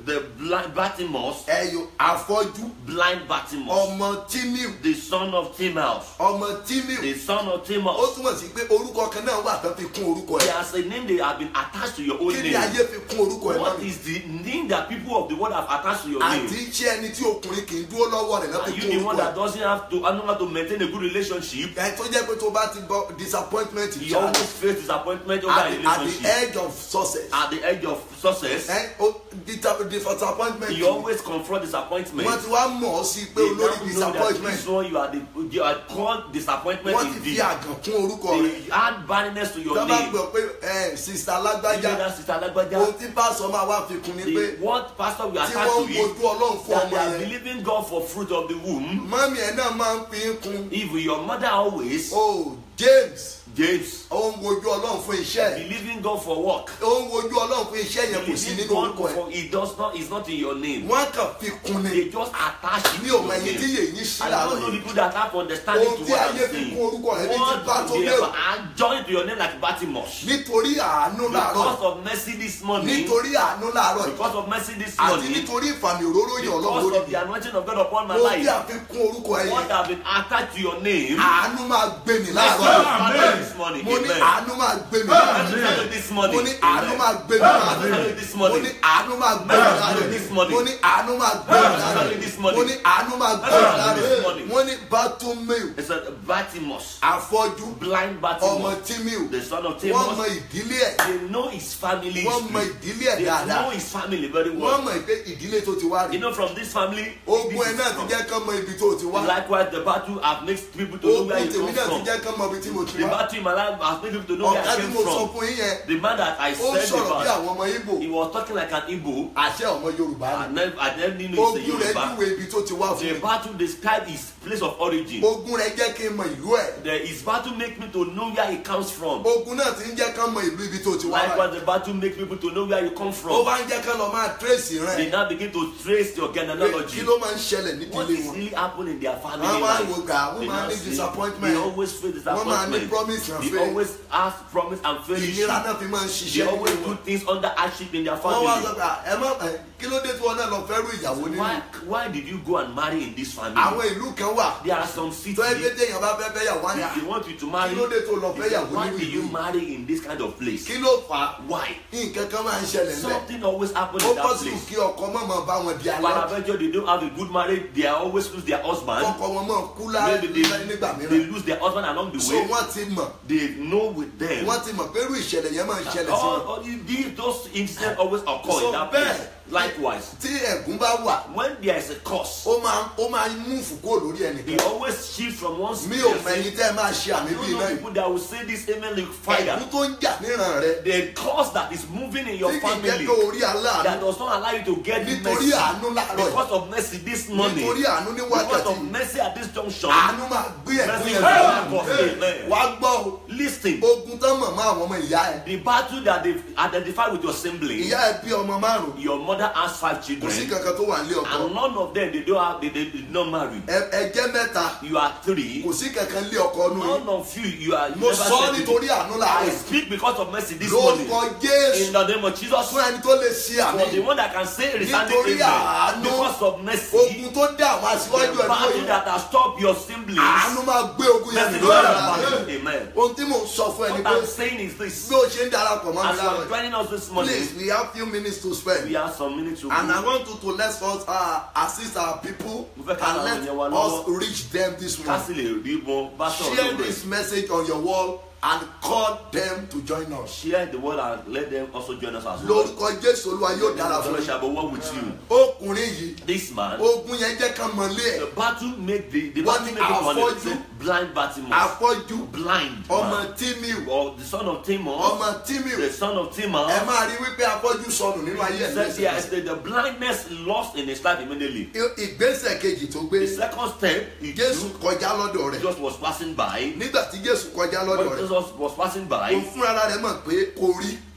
the blind Bartimaeus, ẹyọ afọ́jú blind Bartimaeus, ọmọ tímíù the son of Timaeus, ọmọ tímíù the son of ó Timaeus. túmọ̀ sí pé orúkọ kan náà wà tán fi kún orúkọ ẹ̀ There's a name they have been attached to your own kí ni name. ayé fi kún orúkọ ẹ̀ What náà is the name that people of the world have attached to your àti name? iṣẹ́ ẹni tí ọkùnrin kì í dúró lọ́wọ́ rẹ̀ náà fi Are you kún the one orúkọ that ẹ̀ doesn't have to, I know how to maintain a good relationship? ẹ̀ tó jẹ́ pé tó bá ti gbọ́ disappointment You ṣáà always face disappointment over at a the at the relationship. edge of success At the edge of success, ẹ̀ ó dita- disappointment you always confront disappointment. wọ́n ti wá mọ̀ ọ́ sí pé They now olórí know that disappointment this one you are the you are called disappointment wọ́n ti fi indeed. àgàn kún orúkọ rẹ̀ They add barrenness to your tó bá name. gbọ́ pé ẹ̀ sista You alágbájá know that sister ohun Lagbaja, tí pásọ máa wá fi kún ni pé the what pastor will tí attach wọ́n to ń it, wojú ọlọ́run fún that ọmọ they are yẹn believing God for fruit of the womb. mọ́mí ẹ̀ náà máa ń fi ń kún If your mother always, o James James, ó ń wojú ọlọ́run fún iṣẹ́ ẹ̀ believing God for work, ó ń wojú ọlọ́run fún iṣẹ́ yẹn kò sí believing nínú God orúkọ ẹ̀ for it does not is not in your name. wọ́n kàn fi kún ni They just attach it mi to ò mọ your ẹyin tí name. yèyí sí I don't láàárọ̀ know yìí people that have understanding Ohun to tí what ayé I'm fi saying. kún orúkọ rẹ̀ ní ti What Bartimaeus. they have I joined to your name like Bartimaeus. nítorí àánú láàárọ̀ Because of mercy this morning. nítorí àánú láàárọ̀ yìí Because of mercy this àti morning. nítorí ìfàmì òróró yàn ọlọ́run Because lórí of the anointing of God upon my mo bí life. àfikún orúkọ ẹ̀ What yẹn have been attached to your name. àánú máa gbé mi Mercy láàárọ̀ will yìí follow this morning. mo ní Amen. àánú máa gbé mi láàárọ̀ Mercy will follow this morning. mo ní àánú Amen. máa gbé mi láàárọ̀ Mercy will follow this mo ní morning. àánú máa gbé mi láàárọ̀ This morning. mo ní àánú máa gbé mi láàárọ̀ This morning. mo ní àánú máa gbé mi This láàárọ̀ morning. wọ́n ní Bartimaeus It's a Bartimaeus. afọ́jú Blind ọmọ Bartimaeus. Tímíù The son of wọ́n Timaeus. mọ ìdílé ẹ̀ They know his family wọ́n mọ history. ìdílé ẹ̀ They dáadáa know his family very wọ́n well. mọ̀ pé ìdílé tó ti wá rí You know from this family. ogun this ẹ̀ is náà ti from- jẹ́ kán mọ ibi tó ti wá Likewise, the battle have made people to know ogun where you tèmi come náà ti from. jẹ́ kán mọ ibi tí mo ti The wá battle in my life has made people to know where ọ̀gá I tí came mo sọ from. fún yín yẹn The man that I ó said sọ̀rọ̀ bí about, àwọn ọmọ Ìgbò he was talking like an Igbo. àṣẹ ọmọ Yorùbá I ni never, I never knew he's a ogun rẹ̀ Yoruba. júwe ibi tó ti wá fún The mi battle described his place of origin. ogun rẹ̀ jẹ́ kí n mọ ìlú ẹ̀ The, his battle make me to know where he comes from. ogun náà ti ń jẹ́ kán mọ ìlú ibi tó ti wá báyìí. Likewise, the battle make people to know where you come ó from. bá ń jẹ́ kán lọ máa tírèsì They rẹ̀ now begin to trace your pé genealogy. kí ló máa ń ṣẹlẹ̀ What nídìílé is wọn really happening in their family wọ́n máa ń wo life? gà wọ́n They máa now ní see- disappointment They always feel wọ́n máa ní disappointment. promise and They faith always ask promise and fail. ìnira náà fi máa ń They ṣiṣẹ́ always nílé do wọn. things under hardship in their wọ́n wá sọ family. pé "Ah, ẹ má ẹ, kí ló dé tí wọn náà lọ fẹ́ rú ìyàwó nínú Why, why did you go and marry in this family? àwọn ìlú kan wà There are some tó cities. ẹgbẹ́ téèyàn bá fẹ́ fẹ́ yàwó á ní If "Ah, they want you to marry, kí ló dé tó lọ fẹ́ yàwó why nínú do ìlú you yìí marry in this kind of place? kí ló fà á Why? nǹkan kan máa ń ṣẹlẹ̀ ńlẹ̀ Something always happens ó in that bọ́ sí place. kí ọkọ mọ̀ mọ̀ bá wọn di alẹ́ Paraventure, they don't have a good marriage. They are always lose their husband. ọkọ wọn mọ̀ kú lá- Maybe they, nígbà they mìíràn lose their husband along the so way. wọ́n ti mọ̀ They know with them. wọ́n ti mọ̀ pé irú ìṣẹ̀lẹ̀ yẹn máa ń ṣẹlẹ̀ sí All, wọn all these, those incidents always occur So in that bẹ́ẹ̀, place. Likewise, tí ẹ̀gún bá wà when there is a curse, ó máa ó máa mú fùkú lórí he ẹnìkan always shift from one mi ò person. mẹ́yìn tẹ́ ẹ máa ṣe I àmì don't bíi know náà people that will say this amen like fire. ẹ̀gún tó ń jà níran rẹ The curse that is moving in your tí kì í jẹ́ family pé orí that aláàánú does not allow you to get nítorí mercy àánú láàárọ̀ yìí because of mercy this morning. nítorí àánú ní Because wákàtí of mercy at this junction. àánú máa gbé ẹ̀gún Mercy yẹn will lọ help us. Amen. wá gbọ́ o Listen, ogun tán mọ̀ mọ́ àwọn ọmọ ìyá ẹ̀ the battle that they've identified with your sibling, ìyá ẹ̀ bí ọmọ márùn your mother has five kò sí children, kankan tó wà nílé ọkọ and none of them they don't have they, they did not marry. Ẹ- ẹ̀jẹ̀ mẹ́ta You are three. kò sí kankan nílé ọkọ nù yìí None of you you are. You mo never sọ ọ́ said it. nítorí àánú I láàárọ̀ speak because of mercy this morning. lórúkọ Jésù In the name of Jesus. fún ẹni tó lè ṣe àmì For the one that can say resounding Nítorí amen àánú, because of mercy. ogun tó dá àwọn aṣíwájú The ẹ̀ battle lóyún that has stopped your siblings. àánú máa gbé ogun yẹn Mercy mi will lórí help ara us. rẹ̀ Amen. ohun tí mò ń sọ fún ẹni What pé I'm saying is this. bí o ṣe ń darapọ̀ mọ́ mi As you lára are rẹ̀ joining us this morning, please we have few minutes to spend we have some minutes to and I go. want you to let us uh, assist our people Mo fẹ́ ká and àwọn let ènìyàn wa us lọ́wọ́. reach them this Ká morning sì lè rí wọn bá sọ̀rọ̀ share lórí this rẹ̀. message on your wall and call them to join us Share the word and let them also join us as well. lórúkọ Jésù Olúwa yóò dára fún God yín shall be one with you. ọkùnrin yìí This man, ogun yẹn jẹ́ ká mọ̀lé the ẹ̀ battle make the the Wọ́n battle ní make the money. afọ́jú. Say, Blind Bartimaeus, afọ́jú blind ọmọ man, tímíù or the son of Timaeus, ọmọ tímíù the son of ẹ Timaeus. máa rí wípé afọ́jú sọnù nínú ayé ẹ̀ Said yes, lẹ́sẹ̀ the, the blindness lost in his life immediately. ìgbésẹ̀ kejì tó gbé The second step, he Jésù took, kọjá lọ́dọ̀ rẹ̀ just was passing by. nígbà tí Jésù kọjá lọ́dọ̀ When rẹ̀ Jesus was passing by, òun fúnra rẹ̀ mọ̀ pé kò rí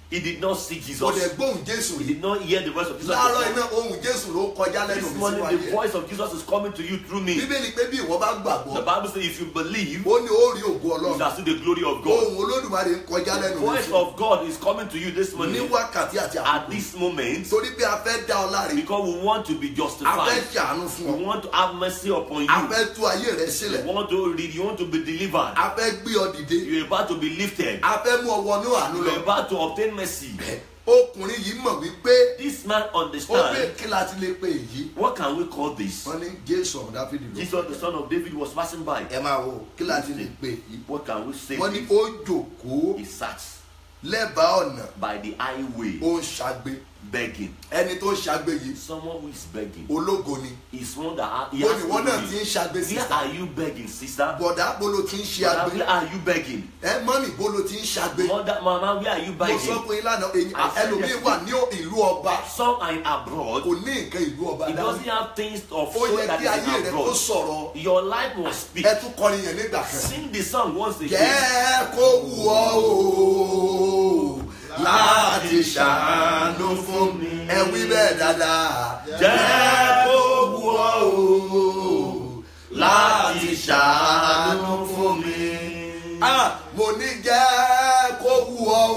He did not see kò dẹ̀ Jesus. gbóhùn jésù He rí did not hear the voice of Jesus. láàárọ̀ before. iná ohun jésù ló kọjá lẹ́nu This mi morning, sínú the ayé voice of Jesus is coming to you through me. bíbélì pé bí ìwọ bá The gbàgbọ́ Bible says, if you believe, ó ní ó rí ògo you ọlọ́run shall see the glory of God. ohun olódùmarè ń kọjá The lẹ́nu mi voice sínú of God is coming to you this ní morning wákàtí àti at àkókò this moment torí pé a fẹ́ dá ọ láre because we want to be a fẹ́ justified. ṣàánú fún We ọ want to have mercy upon a you. fẹ́ tú ayé rẹ sílẹ̀ You want to read, you want to be delivered. a fẹ́ gbé ọ dìde You're about to be lifted. a fẹ́ mú ọ wọnú àánú lọ You're about to obtain mercy. ọkùnrin yìí mọ̀ wípé This man ó pé understand kí la ti lè pe èyí what can we call this? wọ́n ní jésù ọ̀hún dáfídì ló Jesus, the son of David, was passing by. ẹ máa wo kí la ti lè pe èyí What can we say? wọ́n ní ó jòkóó He sat lẹ́bàá ọ̀nà by the highway ó ń ṣagbe begging. ẹni tó ń ṣagbe yìí Someone who is begging ológo ni is one that ha- he ó has ní wọ́n náà ti glory. ń ṣagbe Where sísá are you begging, sister? bọ̀dá bolo ti ń ṣe Mother, agbe where are you begging? ẹ mọ́nì bolo ti ń ṣagbe Mother, mama, where are you mo sọ begging? fún yín lánàá èyí I said ẹlòmíín yes. wà ní ìlú ọba Some are in abroad. kò ní nǹkan ìlú ọba He dání doesn't have things of ó soul yẹ that kí ayé is rẹ in kó abroad. sọ̀rọ̀ Your life must speak. ẹ tún kọrin yẹn nígbà kan. Sing the song once again. jẹ́ kó wù ọ́ o láti ṣàánú fún mi. ẹ wí bẹ́ẹ̀ dáadáa. Jẹ́ kó wù ọ́ o láti ṣàánú fún mi. Ah, mo ní jẹ́ kó wù ọ́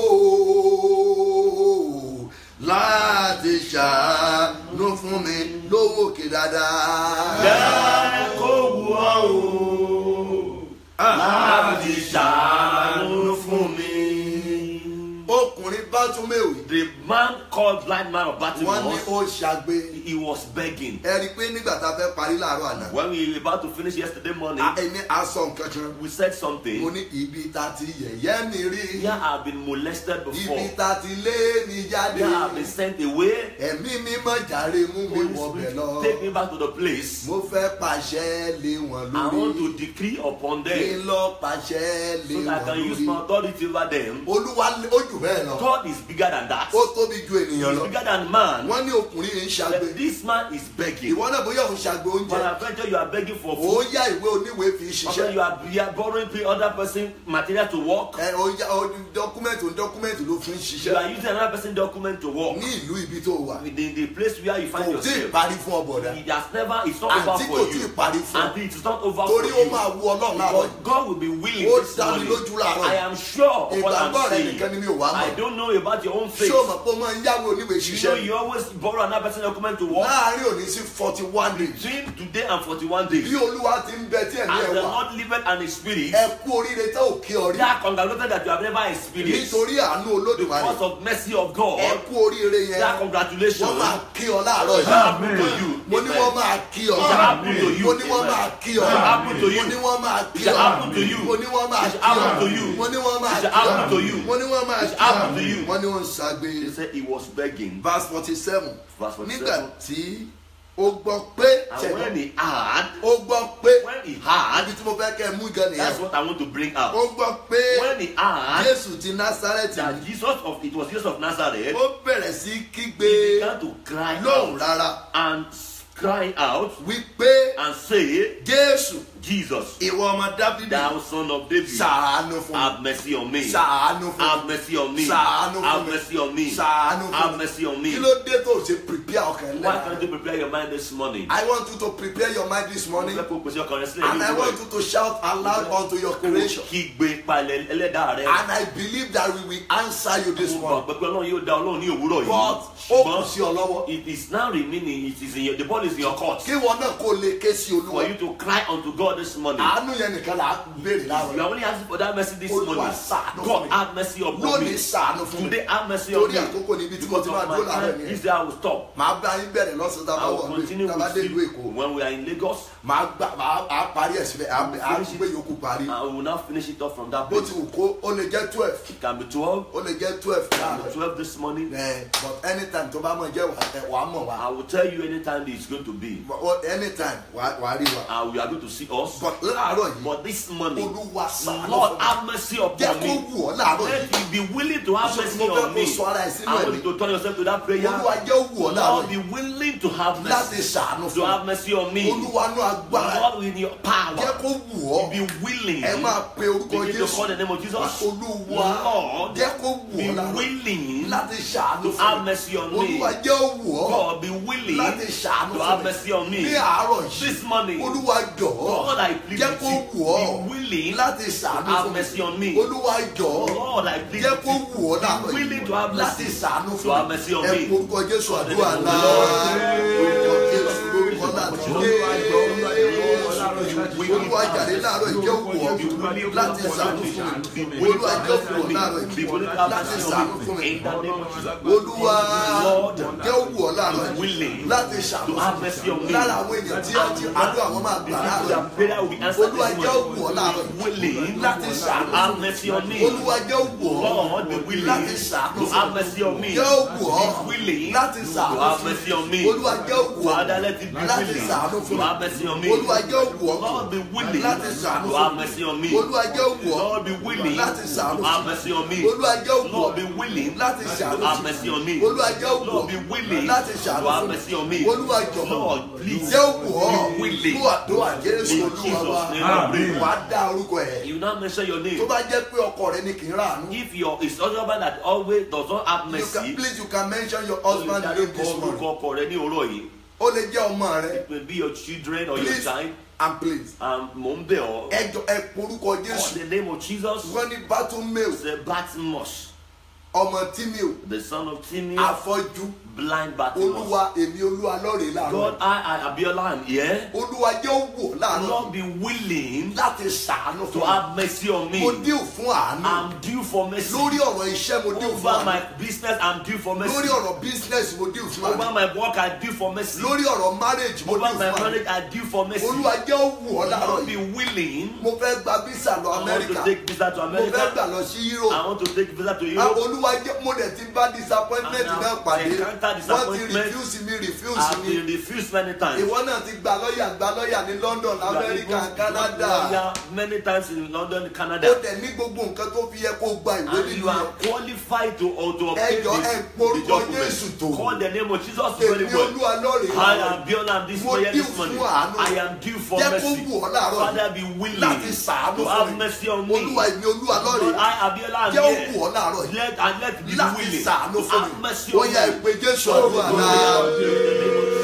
o láti ṣàánú fún mi lówó òkè dáadáa. Jẹ́ kó wù ọ́ o láti ṣàánú fún mi. ọkùnrin bátúmẹ̀wì The man called blind man of wọ́n ní Bartimaeus, ó ṣàgbé. he was begging. ẹ rí i pé nígbà tá a fẹ́ parí láàárọ̀ àná. When we were about to finish yesterday morning, a- èmi a sọ nǹkan kan. we said mo something. ní ibi tá a ti yẹ̀yẹ́ mi rí. Here I've been molested ibi before. tá a ti lé mi jáde. Here I've been sent away. ẹ̀mí mímọ́ jàre mú mi Holy wọbẹ̀ Spirit, lọ. take me back to the place. mo fẹ́ pàṣẹ lé wọn I want lórí. to decree upon kí them n lọ pàṣẹ lé so that I wọn can use my lórí. authority over them. olúwa lé- ó jù bẹ́ẹ̀ lọ. God is bigger than that. ó tóbi ju ènìyàn He's lọ. bigger than man. wọ́n ní ọkùnrin yìí ń ṣàgbé. But this man is begging. ìwọ náà bóyá òun ṣàgbé But oúnjẹ. I bet you you are begging for ó food. yá ìwé oníwèé fi Or ṣiṣẹ́. you are, you are borrowing pay other person material to work. ẹ ó yá ó dọ́kúmẹ̀ntì dọ́kúmẹ̀ntì ló fi ń You are ṣiṣẹ́. using another person document to work. ní ìlú ibi tó wà. The, the place where you find kò tí ì yourself. parí fún ọbọ̀dá. It has never, it's not over àǹtí for kò tí ì you. parí fún ọ. And it is not over torí for ó máa you. wú ọlọ́run láàárọ̀ Because yìí. God will be willing Ó this dá mi morning. lójú láàárọ̀ I yìí. am sure of what I'm ìgbàgbọ́ rẹ saying. nìkan ni mi ò wá I mọ̀. don't know about your own faith. ṣé o mọ̀ pé o máa ń yáwó oníwèé You know ṣiṣẹ́. you always borrow another person document to work. láàárín òní sí forty one days. Between today and 41 days. bí olúwa ti ń bẹ tí ẹ̀mí As ẹ̀ the wà. Lord liveth and his spirit. ẹ kú oríire tẹ́ ò kí ọ rí. They are congratulated that you have never experienced. nítorí àánú olódùmarè. Because of mercy of God. ẹ kú oríire They are yẹn. congratulations. wọ́n máa kí ọ láàárọ̀ It shall yìí. happen to you. mo ní wọ́n máa kí ọ. It shall happen to you. mo ní wọ́n máa kí ọ. It shall happen to you. mo ní wọ́n máa kí It shall ọ. happen to you. mo ní wọ́n máa It kí shall happen to ọ. you. mo ní wọ́n máa It shall kí ọ. happen to you. mo ní wọ́n máa It kí shall happen ọ. to you. wọ́n ní wọ́n ń ṣàgbé. They said he was begging. verse forty seven. Verse 47. nígbà tí ó gbọ́ pé And when he had, ó gbọ́ pé when he had, ibi tí mo fẹ́ kẹ́ ẹ mú gan that's nìyẹn. what I want to bring ó out. gbọ́ pé When he had, jésù ti násárẹ́tì that Jesus of it was Jesus of Nazareth, ó bẹ̀rẹ̀ sí kígbe he began to cry lóhùn out rárá and crying out wípé and say, jésù Jesus, ìwọ ọmọ dábìdì thou son of David, ṣàánú fún mi have mercy on me. ṣàánú fún Have mi mercy on me. Ṣàánú fún Have mi. mercy on me. ṣàánú fún Have mi mercy on me. kí ló dé tó ṣe prepare ọkàn Why lẹ́nu. can't you prepare your mind this morning? I want you to prepare your mind this morning Fẹ́ kó pèsè ọkàn rẹ sílẹ̀ and ní I want ìwúrọ̀ you to shout aloud unto your yìí. creation Kígbe palẹ̀ ẹlẹ́dàá rẹ. and I believe that we will answer you this Mo morning gbàgbọ́ pé Ọlọ́run yóò dá Ọlọ́run ní òwúrọ̀ but ó yìí. kù sí ọ lọ́wọ́ it is now remaining it is in your the ball is in your court. kí wọn náà kó lè ké sí For olúwa you to cry unto God this morning. àánú yẹn nìkan là á béèrè You láàárọ̀ are only asking for that mercy this Olúwa morning. ṣàánú fún God mi. have mercy upon lónìí me. ṣàánú fún mi Today have mercy on torí me. àkókò níbi tí mo Because ti of máa dúró my láàárọ̀ time, nìyẹn this day I will stop. màá bá yín bẹ̀rẹ̀ lọ́sàn-án tá a I bá will wọ̀ ní continue tá a bá dé with ìlú you èkó when we are in Lagos. màá gbà màá á parí ẹ̀ síbẹ̀ á á gbé yòókù parí I will now finish it off from that bó place. ti wù kó ó lè jẹ́ twelve It can be 12, ó lè jẹ́ twelve it can láàárọ̀ be 12 this morning. ẹ̀ but anytime tó bá mọ̀ jẹ́ wà wà á mọ̀ wá I will tell you anytime it's going to be. But anytime wà wà á rí wa Uh, we are going to see ó Jesus. but láàárọ̀ yìí But this morning, olúwa ṣàánú Lord, fún mi have mercy jẹ́ upon kó me. wù ọ́ láàárọ̀ Let yìí you be willing to have So, mercy mo fẹ́ on me. kó sọ ara ẹ̀ sínú I want ẹ̀mí. you to turn yourself to that prayer. olúwa jẹ́ wù ọ́ láàárọ̀ Lord, yìí be willing to have láti mercy. ṣàánú To fún have mercy on mi me. olúwa nú agbára Lord, with your jẹ́ power, kó wù ọ́ be willing. ẹ máa pe orúkọ Begin to jésù call the name of Jesus. olúwa Lord, jẹ́ kó wù be ọ́ láàárọ̀ willing láti ṣàánú to fún have mi mercy on me. olúwa jẹ́ ó wù ọ́ God, be willing láti ṣàánú to fún have mi mercy on ní me. àárọ̀ yìí This morning, olúwa jọ̀ọ́ God, I plead jẹ́ with kó you. wù ọ́ Be willing láti to ṣàánú have fún mercy on mi me. olúwa jọ̀ọ́ Lord, I plead jẹ́ with kó you. wù ọ́ láàárọ̀ Be willing yìí to have láti mercy. ṣàánú To fún have mi mercy on ẹ me. orúkọ jésù àdúrà name of náà the Lord. orúkọ jésù lórúkọ láti dé olúwa jàre láàárọ̀ yìí jẹ́ wù ọ́ láti ṣàánú fún mi olúwa jẹ́ wù ọ́ láàárọ̀ yìí láti ṣàánú fún mi In the name of Jesus. olúwa Lord, jẹ́ wù ọ́ láàárọ̀ yìí willing láti ṣàánú to fún have mi mercy on me. lára àwọn èèyàn tí a ti àdúrà wọn máa gbà láàárọ̀ Their yìí prayer will be answered olúwa this jẹ́ morning. wù ọ́ láàárọ̀ yìí Willing láti ṣàánú to have fún mi mercy on me. olúwa jẹ́ wù ọ́ Lord, be willing láti ṣàánú to fún have mi mercy on me. jẹ́ wù ọ́ Be willing láti to ṣàánú have fún mercy on mi me. olúwa jẹ́ wù ọ́ Father, let it be láti willing ṣàánú to fún mi have mercy on me. olúwa jẹ́ wù ọ́ Lord, be willing láti ṣàánú to fún have mi mercy on me. olúwa jẹ́ wù ọ́ Lord, be willing láti ṣàánú to fún have mi mercy on me. olúwa jẹ́ wù ọ́ Lord, be willing láti to ṣàánú have fún mi mercy on me. olúwa jẹ́ wù Lord, ọ́ be willing láti to ṣàánú have fún mercy mi on me. olúwa jọ̀ọ́ Lord, please jẹ́ wù ọ́ be willing. fún àdúrà jésù In olúwa wa Jesus' name I pray. wà á dá orúkọ ẹ̀ You now mention your tó name. bá jẹ́ pé ọkọ rẹ ní kì í ràánú If your is husband that always does not have you can mercy, please you can mention your husband name this morning orúkọ ọkọ rẹ ní òwúrọ̀ yìí. ó lè jẹ́ ọmọ rẹ It may be your children or your please child. and please Um, Mò ń bẹ̀ ọ́. ẹ jọ ẹ porúkọ Call jésù the name of Jesus. wọ́n ní bátúmẹ́ò The Batmos, ọmọ tímẹ́ò the son of Timaeus, afọ́jú blind Batmos. olúwa èmi olúwa lọ́rẹ̀ẹ́ láàárọ̀ God, I, I, Abiola, am here. olúwa jẹ́ ó wò láàárọ̀ Lord, be willing láti ṣàánú to fún mi have mercy on me. mo díò fún àánú I'm due for mercy. lórí ọ̀rọ̀ iṣẹ́ mo díò fún Over àánú my business, I'm due for mercy. lórí ọ̀rọ̀ business mo díò fún Over àánú my work, I due for mercy. lórí ọ̀rọ̀ marriage mo Over díò my fún àánú marriage, I due for mercy. olúwa jẹ́ ó wò ọ́ láàárọ̀ Lord, yìí be willing. mo fẹ́ gba visa lọ I want to amẹ́ríkà take visa to mo fẹ́ America. gbà lọ sí europe I want to take visa to Ah, Europe. olúwa jẹ́ mo dẹ̀ ti bá disappointment And náà now pàdé encounter wọ́n ti disappointment. refuse mi refuse I've mi been refused many times. ìwọ náà ti gba lọ́ọ̀yà gba lọ́ọ̀yà ní london You are amẹ́ríkà even- canada Yeah, many times in London, ó Canada. dẹ̀ ní gbogbo nǹkan tó fi yẹ kó gba ìwé And nínú you are yẹn qualified to, or to obtain Ẹjọ́, this, ẹ the porúkọ Jésù tó. document. Call the name of Jesus very èmi well. olúwa lọ́ọ̀rẹ́ I am beyond am this Mo prayer due this morning. fún àánú. I am due for Jẹ́ kó mercy. wù ọ́ láàárọ̀ yìí. Father, be willing láti ṣàánú to fún have mi mercy on me. olúwa èmi olúwa Lord, lọ́ọ̀rẹ́ I, Abiola, am jẹ́ ó here. wù ọ́ láàárọ̀ yìí Let, and let me be láti willing ṣàánú to fún have mi mercy ó on yẹ me. ìpè jésù àdúrà náà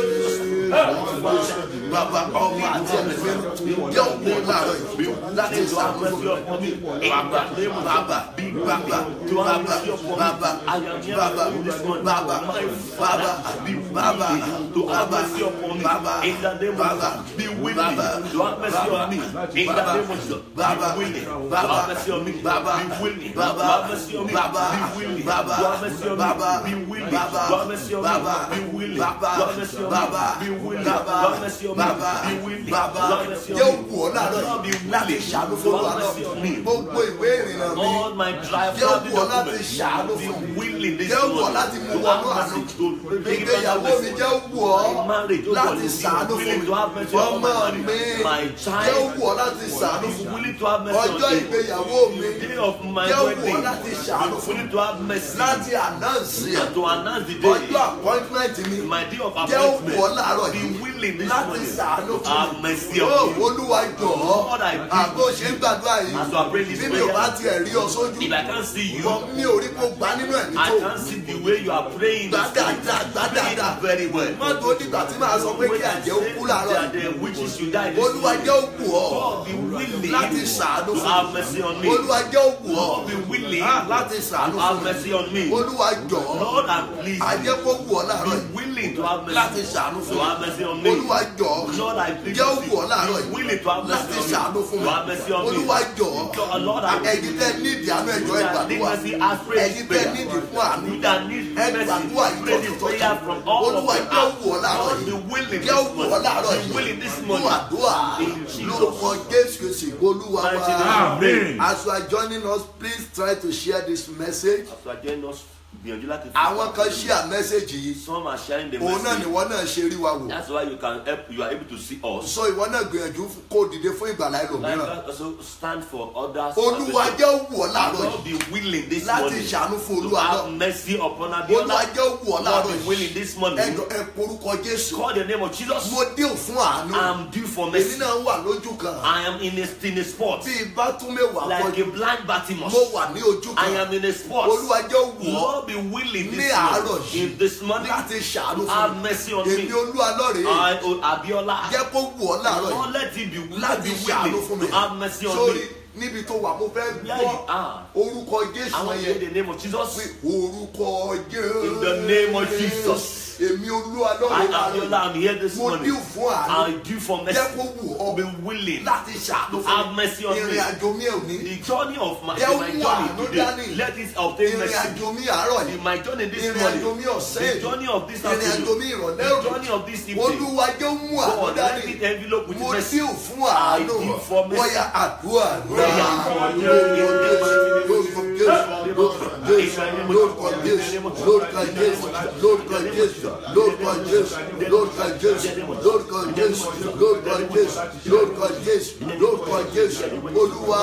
bàbá ọmọ àti ẹ̀mí jẹ́ ó wù ọ́ láàárọ̀ yìí láti ṣàánú fún mi bàbá bàbá bàbá bàbá bàbá bàbá bàbá bàbá bàbá to have bàbá mercy upon me bàbá in the name of bàbá Jesus. Be willing bàbá to have mercy on me in the bàbá name of Jesus. bàbá Be willing to bàbá have mercy on me. bàbá Be willing to bàbá have mercy on me. bàbá Be willing to bàbá have mercy on me. bàbá Be willing bàbá to have mercy on me. bàbá Be willing bàbá to have mercy on me. bàbá Be willing bàbá to have mercy on me. bàbá Be willing bàbá to have mercy on jẹ́ me. òkú ọ̀ láàárọ̀ Lord, be yìí láti willing ṣàánú to fún have wa náà mercy on me. gbogbo ìwé ìrìnnà mi All my drive Jẹ́ travel òkú ọ láti documents ṣàánú be fún mi. willing this Jẹ́ òkú ọ morning láti mú to wọnú have àánú. mercy to bring it ìgbéyàwó back mi mercy. jẹ́ òkú ọ My marriage, oh God, láti be ṣàánú fún willing mi to have mercy on ọmọ my mi marriage. My jẹ́ child òkú ọ láti ṣàánú is fún mi willing to have mercy on ọjọ́ me. ìgbéyàwó mi The day of my jẹ́ òkú ọ wedding láti ṣàánú is fún mi willing to have mercy láti ànáǹsì ẹ̀ and to announce the ọjọ́ day. appointment mi My day of jẹ́ òkú ọ appointment. láàárọ̀ Be yìí willing this láti morning ṣàánú to fún have mi mercy ó on me. olúwa jọ̀ọ́ Lord, I pray. àgbo ṣe ń gbàdúrà yìí As I pray this bí mi ò bá prayer, tiẹ̀ rí ọ sójú if I can't see you, bọ́ mi ò rí kó gbá nínú ẹ̀mí I tó can't see the way you are praying. Gbá this morning. dáadáa, gbá Pray dáadáa. it very well. má tó dìgbà tí màá sọ pé kí àjẹ́ ó kú láàárọ̀ That yìí the witches should die this olúwa morning. jẹ́ òkú ọ God be willing láti ṣàánú to fún have mi mercy on me. olúwa jẹ́ òkú ọ God be willing láti ṣàánú to fún have mi mercy on me. olúwa jọ̀ọ́ Lord, I'm pleased. àjẹ́ kó wù ọ láàárọ̀ Be yìí willing to have láti mercy. ṣàánú fún To have mi mercy on me. olúwa jọ̀ọ́ Lord, I plead jẹ́ with òkú ọ láàárọ̀ you. yìí Willing to have láti mercy ṣàánú on fún me. To have mercy mi on me. olúwa jọ̀ọ́ Lord, I ẹ̀yin tẹ́ ní ìdí àánú ẹ̀jọ́ You that need ìgbàdúrà mercy, ask prayer. ẹ̀yin tẹ́ ní ìdí fún àánú You that need ẹ mercy, gbàdúrà pray this ìtọ́jú prayer from all of olúwa your jẹ́ heart. òkú ọ láàárọ̀ Lord, be yìí willing jẹ́ this òkú ọ láàárọ̀ morning. Be yìí willing this fún morning. àdúrà In Jesus. lórúkọ jésù kìsì olúwa Mighty name. wa Amen. as you are joining us please try to share this message As you are joining us, gbìyànjú láti fi àwọn kan share message yìí some are sharing the òun náà message nìwọ náà ṣe rí wa wò that's why you can help you are able to see us so ìwọ náà gbìyànjú kó dìde fún ìgbàlá like ẹlòmíràn God also stand for others olúwa salvation. jẹ́ òwú ọ láàárọ̀ Lord yìí be willing this láti morning ṣàánú fún to olúwa have náà mercy upon olúwa Abiola jẹ́ òwú ọ Lord láàárọ̀ be yìí willing this morning ẹjọ ẹ porúkọ jésù call the name of Jesus mo dé òfún àánú I'm due for èmi mercy náà wà lójú kan I am in a in a spot bí ibà tún mẹ́wàá like pọ̀jù a blind Bartimaeus mo wà ní ojú I kan am in a spot olúwa jẹ́ òwú ọ Lord be willing ní this àárọ̀ morning yìí if this morning láti ṣàánú have fún mercy on mi me èmi olúwa lọ́rẹ̀ẹ́ I oh, Abiola jẹ́ kó wù ọ́ láàárọ̀ Lord yìí let it be let láti be ṣàánú fún willing mi to have mercy on sórí me níbi tó wà mo fẹ́ Where gbọ́ you are. orúkọ jésù I want to yẹn hear the name of Jesus pé orúkọ jésù In the name of Jesus. èmi olúwa I lọ́rẹ̀ẹ́ Abiola láàárọ̀ I'm here this mo morning dín fún àánú I do for jẹ́ mercy kó wù ọ́ be willing láti ṣàánú have fún mercy mi on me. ìrìn àjò mi ò ní the journey of my Jẹ́ my wù journey àánú today dání. let it obtain ìrìn mercy àjò mi àárọ̀ yìí in my journey this ìrìn àjò morning mi ọ̀sẹ̀ the yìí journey of this ìrìn àjò mi afternoon ìrọ̀lẹ́ the òní journey of this evening olúwa jẹ́ mú àánú God dání let it envelope with mo mercy dín fún àánú I give for mercy. wọ́yà àdúrà lórúkọ jésù lórúkọ jésù lórúkọ jésù lórúkọ jésù lórúkọ jésù lórúkọ jésù lórúkọ jésù lórúkọ jésù lórúkọ jésù olúwa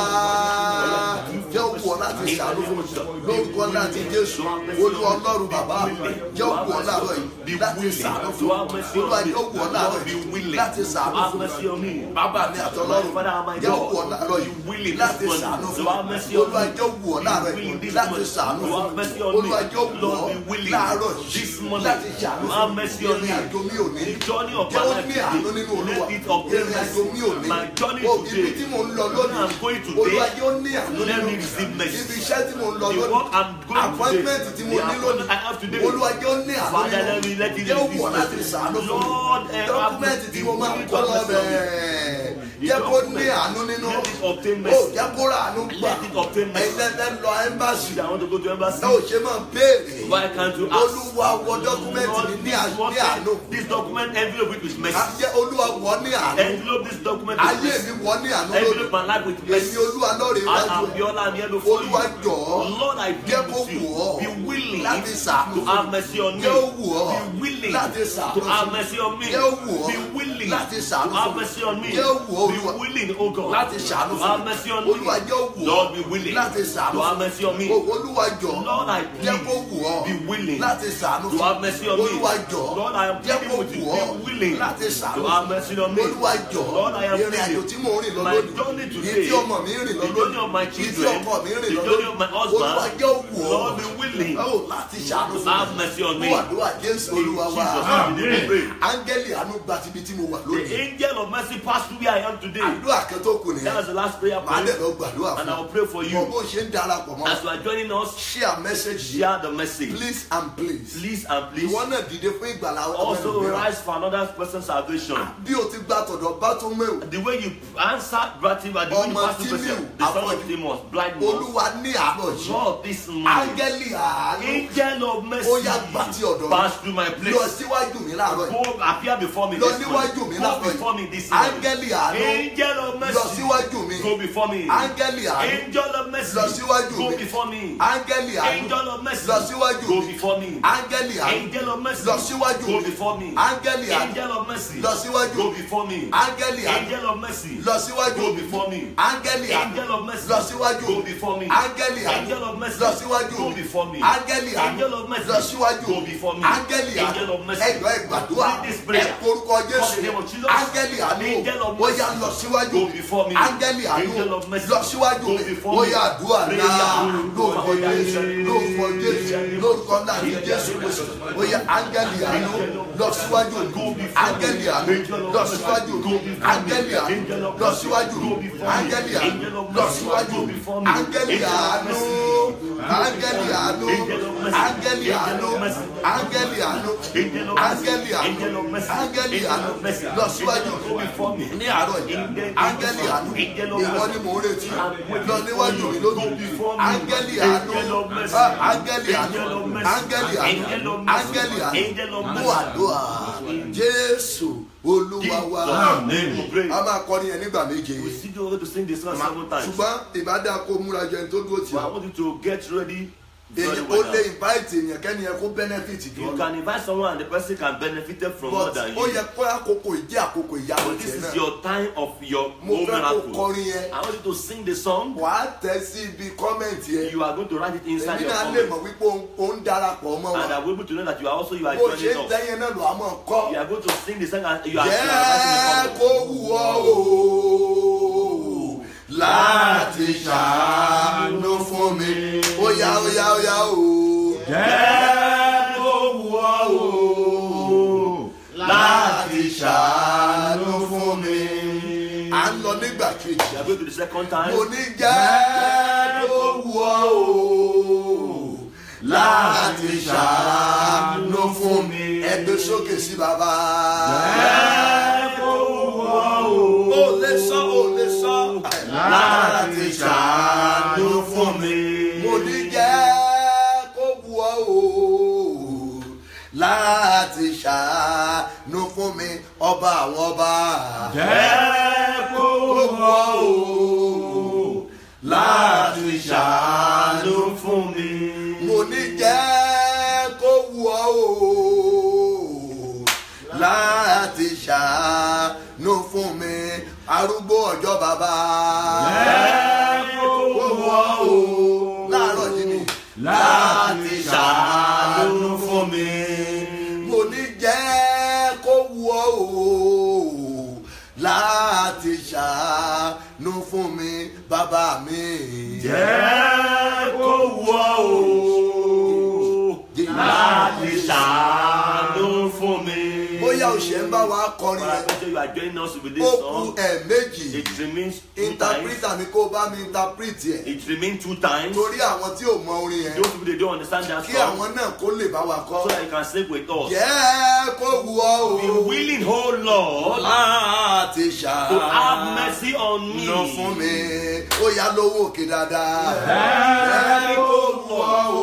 jẹ́ òkú ọ láti ṣàánú fún mi lórúkọ láti jésù olúwa ọlọ́run bàbá jẹ́ òkú ọ láàárọ̀ yìí láti ṣàánú fún mi olúwa jẹ́ òkú ọ láàárọ̀ yìí láti ṣàánú have fún mercy on mi me bàbá mi àtọlọ́run jẹ́ òkú ọ láàárọ̀ yìí láti ṣàánú fún mi olúwa jẹ́ òkú ọ láàárọ̀ yìí láti ṣàánú fún mi olúwa jẹ́ òkú ọ láàárọ̀ yìí láti ṣàánú fún mi ìrìn àjò mi ò ní the journey of jẹ́ my ó life ní àánú nínú today olúwa let it obtain ìrìn àjò mi ò ní mercy my journey o ibi today tí mo ń lọ lónìí I'm going today. olúwa jẹ́ ó ní àánú Let nínú me receive mercy. ibi iṣẹ́ tí mo ń lọ The work I'm lónìí going appointment today, tí mo the ní appointment I have lónìí today. olúwa jẹ́ ó ní àánú Father, let me nínú let it jẹ́ ó receive wọ̀ láti mercy. ṣàánú fún Lord, mi eh, dọ́kúmẹ́ntì tí mo máa ń have kọ́ lọ mercy on me. bẹ́ẹ̀ jẹ́ kó ní àánú nínú Let it obtain ó mercy. jẹ́ kó rà àánú gbà Let it obtain mercy. ẹ̀ẹ́dẹ́gbẹ́ lọ ẹ́mbàsì I want to go to embassy. ẹ ò ṣe máa béèrè Why can't you ask? olúwa wọ dọ́kúmẹ́ntì mi ní à- ní àánú This document envelope it with mercy. Ayé olúwa wọ ní àánú Envelope this document with ayé mercy. mi wọ ní àánú Envelope lónìí my life with èmi mercy. olúwa lọ́ọ̀rẹ́ I iwájú am ẹ̀ Biola, I'm here before olúwa you. jọ̀ọ́ Lord, I jẹ́ plead kó with wù you. ọ́ Be willing láti ṣàánú to fún have mi mercy on me. jẹ́ ó wù ọ́ Be willing láti ṣàánú to fún have mi mercy on me. jẹ́ ó wù ọ́ Be willing láti to ṣàánú have fún mi mercy on me. jẹ́ ó wù ọ́ Be olúwa willing, oh God, láti ṣàánú to fún have mi mercy on me. olúwa jẹ́ ó wù ọ́ Lord, be willing láti ṣàánú to fún have mi mercy on me. O- olúwa jọ̀ọ́ Lord, I jẹ́ plead, kó wù ọ́ be willing láti ṣàánú to fún have mercy on mi me. olúwa jọ̀ọ́ Lord, I am jẹ́ pleading kó with you. wù ọ́ Be willing láti ṣàánú to fún have mercy on me. olúwa jọ̀ọ́ Lord, I am ìrìn àjò pleading. tí mò ń rìn lọ My lónìí journey yìí today, tí ọmọ mi ń rìn lọ the journey of my lónìí yìí tí children, ọkọ mi ń rìn the lọ journey of my lónìí husband, olúwa jẹ́ wù ọ́ Lord, be willing ó láti ṣàánú to fún have mercy on me. fún àdúrà jésù In olúwa wa Jesus' name, we pray. áńgẹ́lì àánú gba tibi tí mo wà The lónìí angel of mercy passed through where I am today. àdúrà kan tó kù That nìyẹn was the last prayer màá dẹ̀ point. lọ gbàdúrà And fún I will pray for ọ you. bó ṣe ń darapọ̀ mọ́ As you are joining us, share message yìí share the message. please and please Please and please. ìwọ náà dìde fún ìgbàlá Also ọmọ rise for another person's salvation. bí o ti gba tọ̀dọ̀ bá tó mẹ́wò The way you answered Brativa, the way you Ọmọ passed the Tímíù, person, the son of afọ́jú. Timus, blind man. olúwa ní àárọ̀ yìí Lord, this morning, áńgẹ́lì àánú angel of mercy, Ó yá, gbà tí ọ̀dọ̀ mi. pass through my lọ place. síwájú mi láàárọ̀ yìí Go appear before me lọ this níwájú mi morning. Go láàárọ̀ before me yìí this morning. áńgẹ́lì àánú Angel of lọ mercy, síwájú mi go before me. áńgẹ́lì àánú Angel of mercy, lọ síwájú go mi before me. áńgẹ́lì àánú Angel of mercy, lọ síwájú go mi before me. áńgẹ́lì àánú Angel of mercy, lọ síwájú go mi before me. áńgẹ́lì àánú Angel of mercy, lọ síwájú go mi before me. áńgẹ́lì àánú Angel of mercy, lọ síwájú go mi before me. áńgẹ́lì àánú Angel of mercy, lọ síwájú go mi before me. áńgẹ́lì àánú Angel of mercy, lọ síwájú go mi before me. áńgẹ́lì àánú Angel of mercy, lọ síwájú go mi before me. áńgẹ́lì Angel of àánú mercy, ẹ̀yọ́ ẹ̀gbàdúrà read this prayer. ẹ̀ orúkọ jésù the name of Jesus. áńgẹ́lì àánú Angel of ó yá mercy, lọ síwájú go mi before me. áńgẹ́lì àánú Angel of mercy, lọ síwájú go mi before ó me. yá àdúrà Prayer. náà lórúkọ jésù lórúkọ jésù lórúkọ náà ní jésù kristu ó yá áńgẹ́lì àánú lọ síwájú mi áńgẹ́lì àánú lọ síwájú mi áńgẹ́lì àánú lọ síwájú mi áńgẹ́lì àánú lọ síwájú mi áńgẹ́lì àánú áńgẹ́lì àánú áńgẹ́lì àánú áńgẹ́lì àánú áńgẹ́lì àánú áńgẹ́lì àánú lọ síwájú mi ní àárọ̀ yìí áńgẹ́lì àánú ìwọ ni mò ń retí lọ níwájú mi lónìí áńgẹ́lì àánú ah, áńgẹ́lì àánú áńgẹ́lì àánú áńgẹ́lì àánú mú àdúrà jésù olúwa wa Amen. We pray. a máa kọrin yẹn nígbà méje We still going to sing this song seven times. ṣùgbọ́n ìbádá kó múra jẹun tó dúró tì But I ọ́ want you to get ready very èyí ó well. lè now. invite èèyàn kẹ́ni yẹn kó benefit jù You ọ́ lọ. can invite someone and the person can benefit from more but than ó you. yẹ kó àkókò ìdí àkókò ìyàwó But this tiẹ̀ is náà your time of your mo own fẹ́ kó miracle. kọrin yẹn I want you to sing the song. wàá tẹ̀ sí ibi kọ́mẹ̀ntì yẹn You are going to write it inside èmi your náà lè comment. mọ̀ wípé òun- òun darapọ̀ mọ́ And wa I will be able to know that you are also you are bó ṣe joining ń us. tẹ́yẹn náà lò á mọ̀ kọ́ You are going to sing the song and you are, you jẹ́ are kó writing wù ọ́ o láti ṣàánú fún mi ó yá ó yá ó yá o. jẹ́ kó wù ọ́ o láti ṣàánú fún mi. à ń lọ nígbà kejì You are going to the second time. mo ní jẹ́ kó wù ọ́ o láti ṣàánú fún mi ẹgbẹ́ sókè sí bàbá. jẹ́ kó wù ọ́ o ó lè sọ ó lè sọ láti ṣàánú fún mi. mo ní jẹ́ kó wù ọ́ o láti ṣàánú fún mi ọba àwọn ọba. jẹ́ kó wù ọ́ o láti ṣàánú fún mi. mo ní jẹ́ kó wù ọ́ o láti ṣàánú fún mi arúgbó ọjọ́ bàbá. jẹ́ kó wù ọ́ o láàárọ̀ yìí ni láti ṣàánú fún mi. mo ní jẹ́ kó wù ọ́ o láti ṣàánú fún mi bàbá mi. jẹ́ kó wù ọ́ o láti ṣàánú fún mi. bóyá o ṣe ń bá wa kọrin But I yẹn bet you are joining us with this ó kú song. ẹ̀ẹ̀mejì It remains two times. interpreter mi kó bá mi interpret yẹ It remains two times. torí àwọn tí ò mọ orin yẹn Those people they don't understand that kí song. àwọn náà kó lè bá wa So kọ́. that you can sing with us. jẹ́ kó wù ọ́ Be o willing, oh Lord, láti to have ṣàánú mercy on me. fún mi ó yá lówó òkè dáadáa. jẹ́ kó wù ọ́ o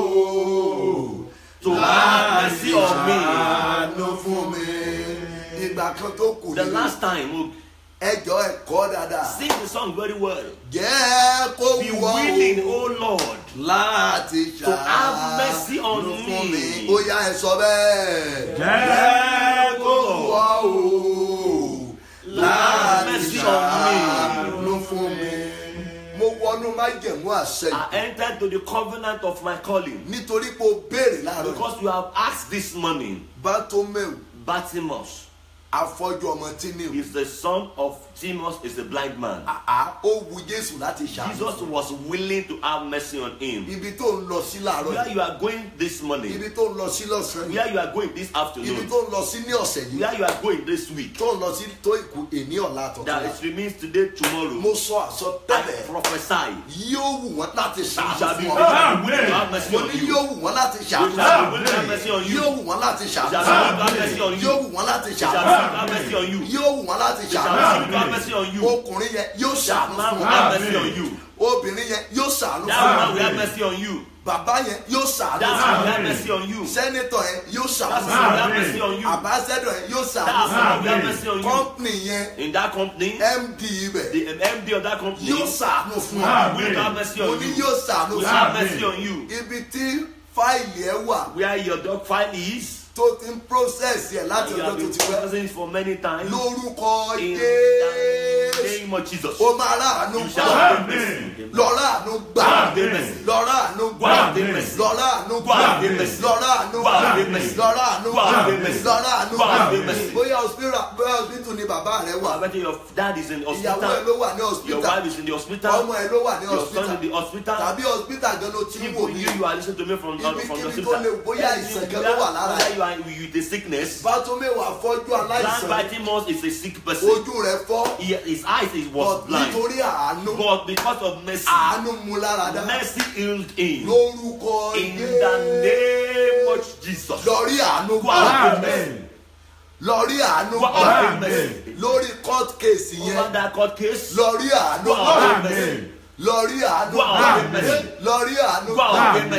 To have mercy on me. ṣàánú fún mi. ìgbà kan tó kù The ní last time, oh, ẹjọ́ ẹ̀kọ́ dáadáa. sing the song very well. jẹ́ kó Be wù ọ́ willing, o oh Lord, láti to have mercy ṣàánú on fún mi. me. ó yá ẹ sọ bẹ́ẹ̀. jẹ́ kó kó wù wù ọ́ ọ́ o láti mercy on me. ṣàánú fún mi. mo wọnú májẹ̀mú àṣẹ yìí I entered to the covenant of my calling nítorí pé o béèrè láàárọ̀ yìí. because you have asked this morning. bátómẹ́ù Bartimaeus afọ́jú ọmọ tíníù. is the son of Timaeus, is a blind man. àá ó wu jésù láti ṣàánú. Jesus was willing to have mercy on him. ibi tó ń lọ sí láàárọ̀ Where yìí you are going this morning, ibi tó ń lọ sí lọ́sàn-án yìí where you are going this ibi afternoon, tó ń lọ sí ní ọ̀sẹ̀ yìí where you are going this week, tó ń lọ sí tó ìkú èní ọ̀la that àtọ̀tọ̀la. it remains today, tomorrow. mo sọ I àsọtẹ́lẹ̀ prophesy. yóò wù wọ́n láti You ṣàánú shall be fún willing ọ. to have mercy mo on ní you. yóò wù wọ́n láti You ṣàánú shall fún be willing to have mercy on ọ. you. yóò wù wọ́n láti You ṣàánú shall fún be willing to have mercy on ọ. you. yóò wù wọ́n láti You shall ṣàánú be fún willing to have mercy on you. ọ. yóò wù wọ́n láti You shall ṣàánú be willing fún to have mercy on ọ. you. ọkùnrin yẹn yóò ṣàánú That man fún will ọ. have mercy on you. obìnrin yẹn yóò ṣàánú That fún man ọ. will have mercy on you. bàbá yẹn yóò ṣàánú That fún man ọ. will have mercy on you. sẹ́nitọ̀ yẹn yóò That ṣàánú man fún will ọ. have mercy on you. àbáṣẹ́dọ̀ yẹn yóò ṣàánú That fún man ọ. will have mercy on you. kọ́ńpìnì yẹn In that company, md ibẹ̀ the MD of that company yóò ṣàánú fún will ọ. have mercy mo on ní you. yóò ṣàánú Will fún have ọ. mercy on you. ibi tí fáìlì ẹ wà Where your dog file is, tó ti ń process yẹ láti you ọjọ́ have tó been ti pẹ́ processing it for many times. lórúkọ In jésù the name of Jesus. ó máa ráàánú You gbà shall have mercy. lọ́rọ̀ àánú gbà Amen. lọ́rọ̀ àánú gbà Amen. lọ́rọ̀ àánú gbà Amen. lọ́rọ̀ àánú gbà Amen. lọ́rọ̀ àánú gbà Amen. lọ́rọ̀ àánú gbà Amen. bóyá hospital bóyá hospital ni bàbá rẹ I wà bet you your dad is in the ìyàwó ẹ hospital. ló wà ní Your hospital wife is in the hospital. ọmọ ẹ ló wà ní Your son hospital in the hospital. tàbí hospital gan ló ti ń wò Even mí you, you are listening to me from, from the Ibikíbi tó hospital. lè bóyá àìsàn kan ló wà lára Whether ẹ. you are with a sickness, bátómẹ́wàá fọ́jú blind aláìsàn Bartimaeus is a sick person. ojú rẹ fọ́ He, his eyes is, was but blind. nítorí àánú But because of mercy, àánú mú lára dá mercy healed him. lórúkọ In the name of Jesus. lọ́rí àánú Go gbà out with mercy. lọ́rí àánú Go gbà out with mercy. lórí court case Over yẹn that court case, lọ́rí àánú go gbà out with mercy. lọ́rí àánú Go out with gbà mercy. lọ́rí àánú Go out gbà with mercy.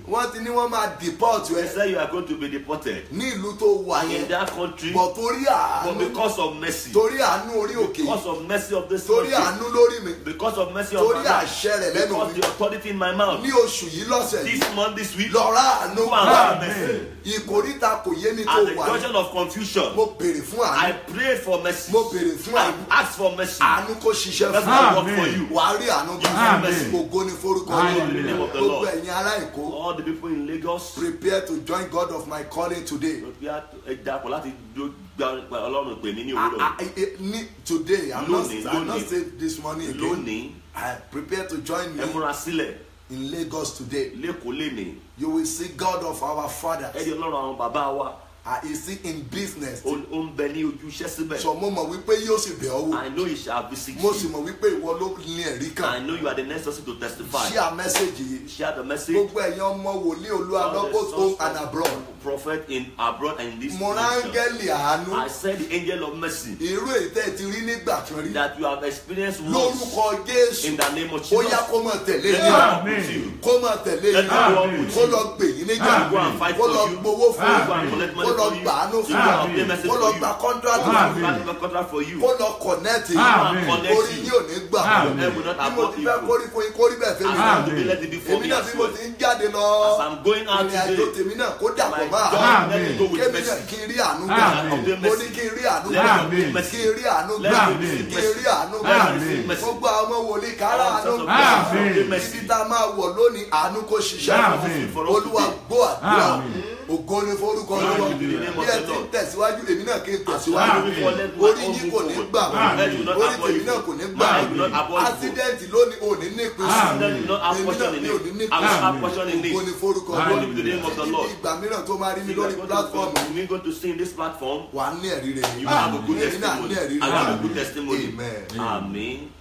wọ́n ti ní wọ́n máa deport They ẹ say you are going to be deported ní ìlú tó wà in yẹn that country, bọ̀ torí but àánú because of mercy, torí àánú orí òkè because of mercy of this torí country, àánú lórí mi because of mercy of torí my life, àṣẹ rẹ̀ lẹ́nu because mi the authority in my mouth. ní oṣù yìí lọ́sẹ̀ yìí This month, this week, lọ́ra àánú go and gbà have mercy. ìkórìtà kò yé mi tó At the wà yìí junction of confusion, mo béèrè fún I àánú prayed for mercy. mo béèrè fún I àánú asked for mercy. àánú kó ṣiṣẹ́ Mercy fún will mi work for you. wà á rí àánú gbà Amen. ògo ní forúkọ Amen. Olúwa. In the name of the gbogbo Lord. ẹ̀yin ará èkó All the people in Lagos, prepare to join God of my calling today. prepare to ẹ dapò láti dó- gba Ọlọ́run pè mí ní I, òwúrọ̀. I, I, ní- today i'm not Lónìí, i'm not lónìí. saying this morning again Lónìí, i prepare to join me ẹ múra sílẹ̀ in lagos today lẹ́kọ̀ọ́ lénìí. you will see god of our fathers Ẹ di Ọlọ́run àwọn bàbá wa. uh, is he in business Ó ó ń bẹ ní ojú iṣẹ́ síbẹ̀. so mo mọ̀ wípé yóò sì bẹ̀ ọ́ wò I know you shall visit mo sì you. mọ̀ wípé ìwọ ló ní ẹ̀rí I kan know you are the next person to testify. share message yìí Share the message. gbogbo ẹ̀yin ọmọ wòlíì olúwa All the lọ both home sons and of abroad Prophet in abroad and in this mo nation. rángẹ́lì àánú I said the angel of mercy irú ètẹ́ ti rí nígbà kan rí that you have experienced once lórúkọ jésù in the name of ó Jesus. yá kó mọ̀ tẹ̀lé Let yín it Amen. happen with you. kó mọ̀ tẹ̀lé Let yín it go on with kó you. lọ gbè yín níjà Go and fight kó lọ for you. gbowó fún Go yín and collect kó money lọ for you. gbàánú You fún go yín and pay message kó for lọ you. gba kọ́ńtrátì Amen. fún Back yín the contract for you. kó lọ kọ̀nẹ́ẹ̀tì Go Amen. and yín connect orí you. yín ò ní gbà Amen. Heaven will not bí mo abort ti you. fẹ́ kórí fún yín kórí bẹ́ẹ̀ fẹ́ mi As náà I'm to be let it be for èmi me náà as bí mo well. ti ń jáde lọ As I'm going out ìrìn àjò today, tèmi náà kó dàpọ̀ my máa God, let me go with kémi náà mercy. kí n rí àánú gbà Amen. mo ní kí n rí àánú Let gbà me Amen. receive mercy. kí n rí àánú Let gbà me receive kí n rí àánú gbà Let me Amen. receive mercy. gbogbo àwọn ọmọ wòlíì kára All àánú sons of gbà God, Amen. receive mercy. ibi tá a máa wọ̀ lónìí àánú kò ṣiṣẹ́ Amen. For us olúwa today. gbọ́ àdúrà Amen. ògo ni forúkọ Glory olúwa to the name bí of ẹ the ti ń Lord. tẹ̀síwájú èmi náà kí n As you tẹ̀síwájú are moving forward, let my orí own yín move kò ní forward. gbà Amen. Let you not orí abort tèmi you. náà kò ní gbà My will not abort you. accident lónìí ò ní nípìn sí Amen. Accident will not have èmi portion náà in mi ò it. ní I will nípìn not have Amen. portion in ògo ni it. forúkọ Amen. Glory to the name of the títí Lord. ìgbà mìíràn tó máa rí mi You are lórí going platform to- you are going to see in this platform. wà á ní ẹ̀rí rẹ̀ You have a good èmi náà ní testimony. ẹ̀rí I have a rẹ̀ good testimony. amen. Amen.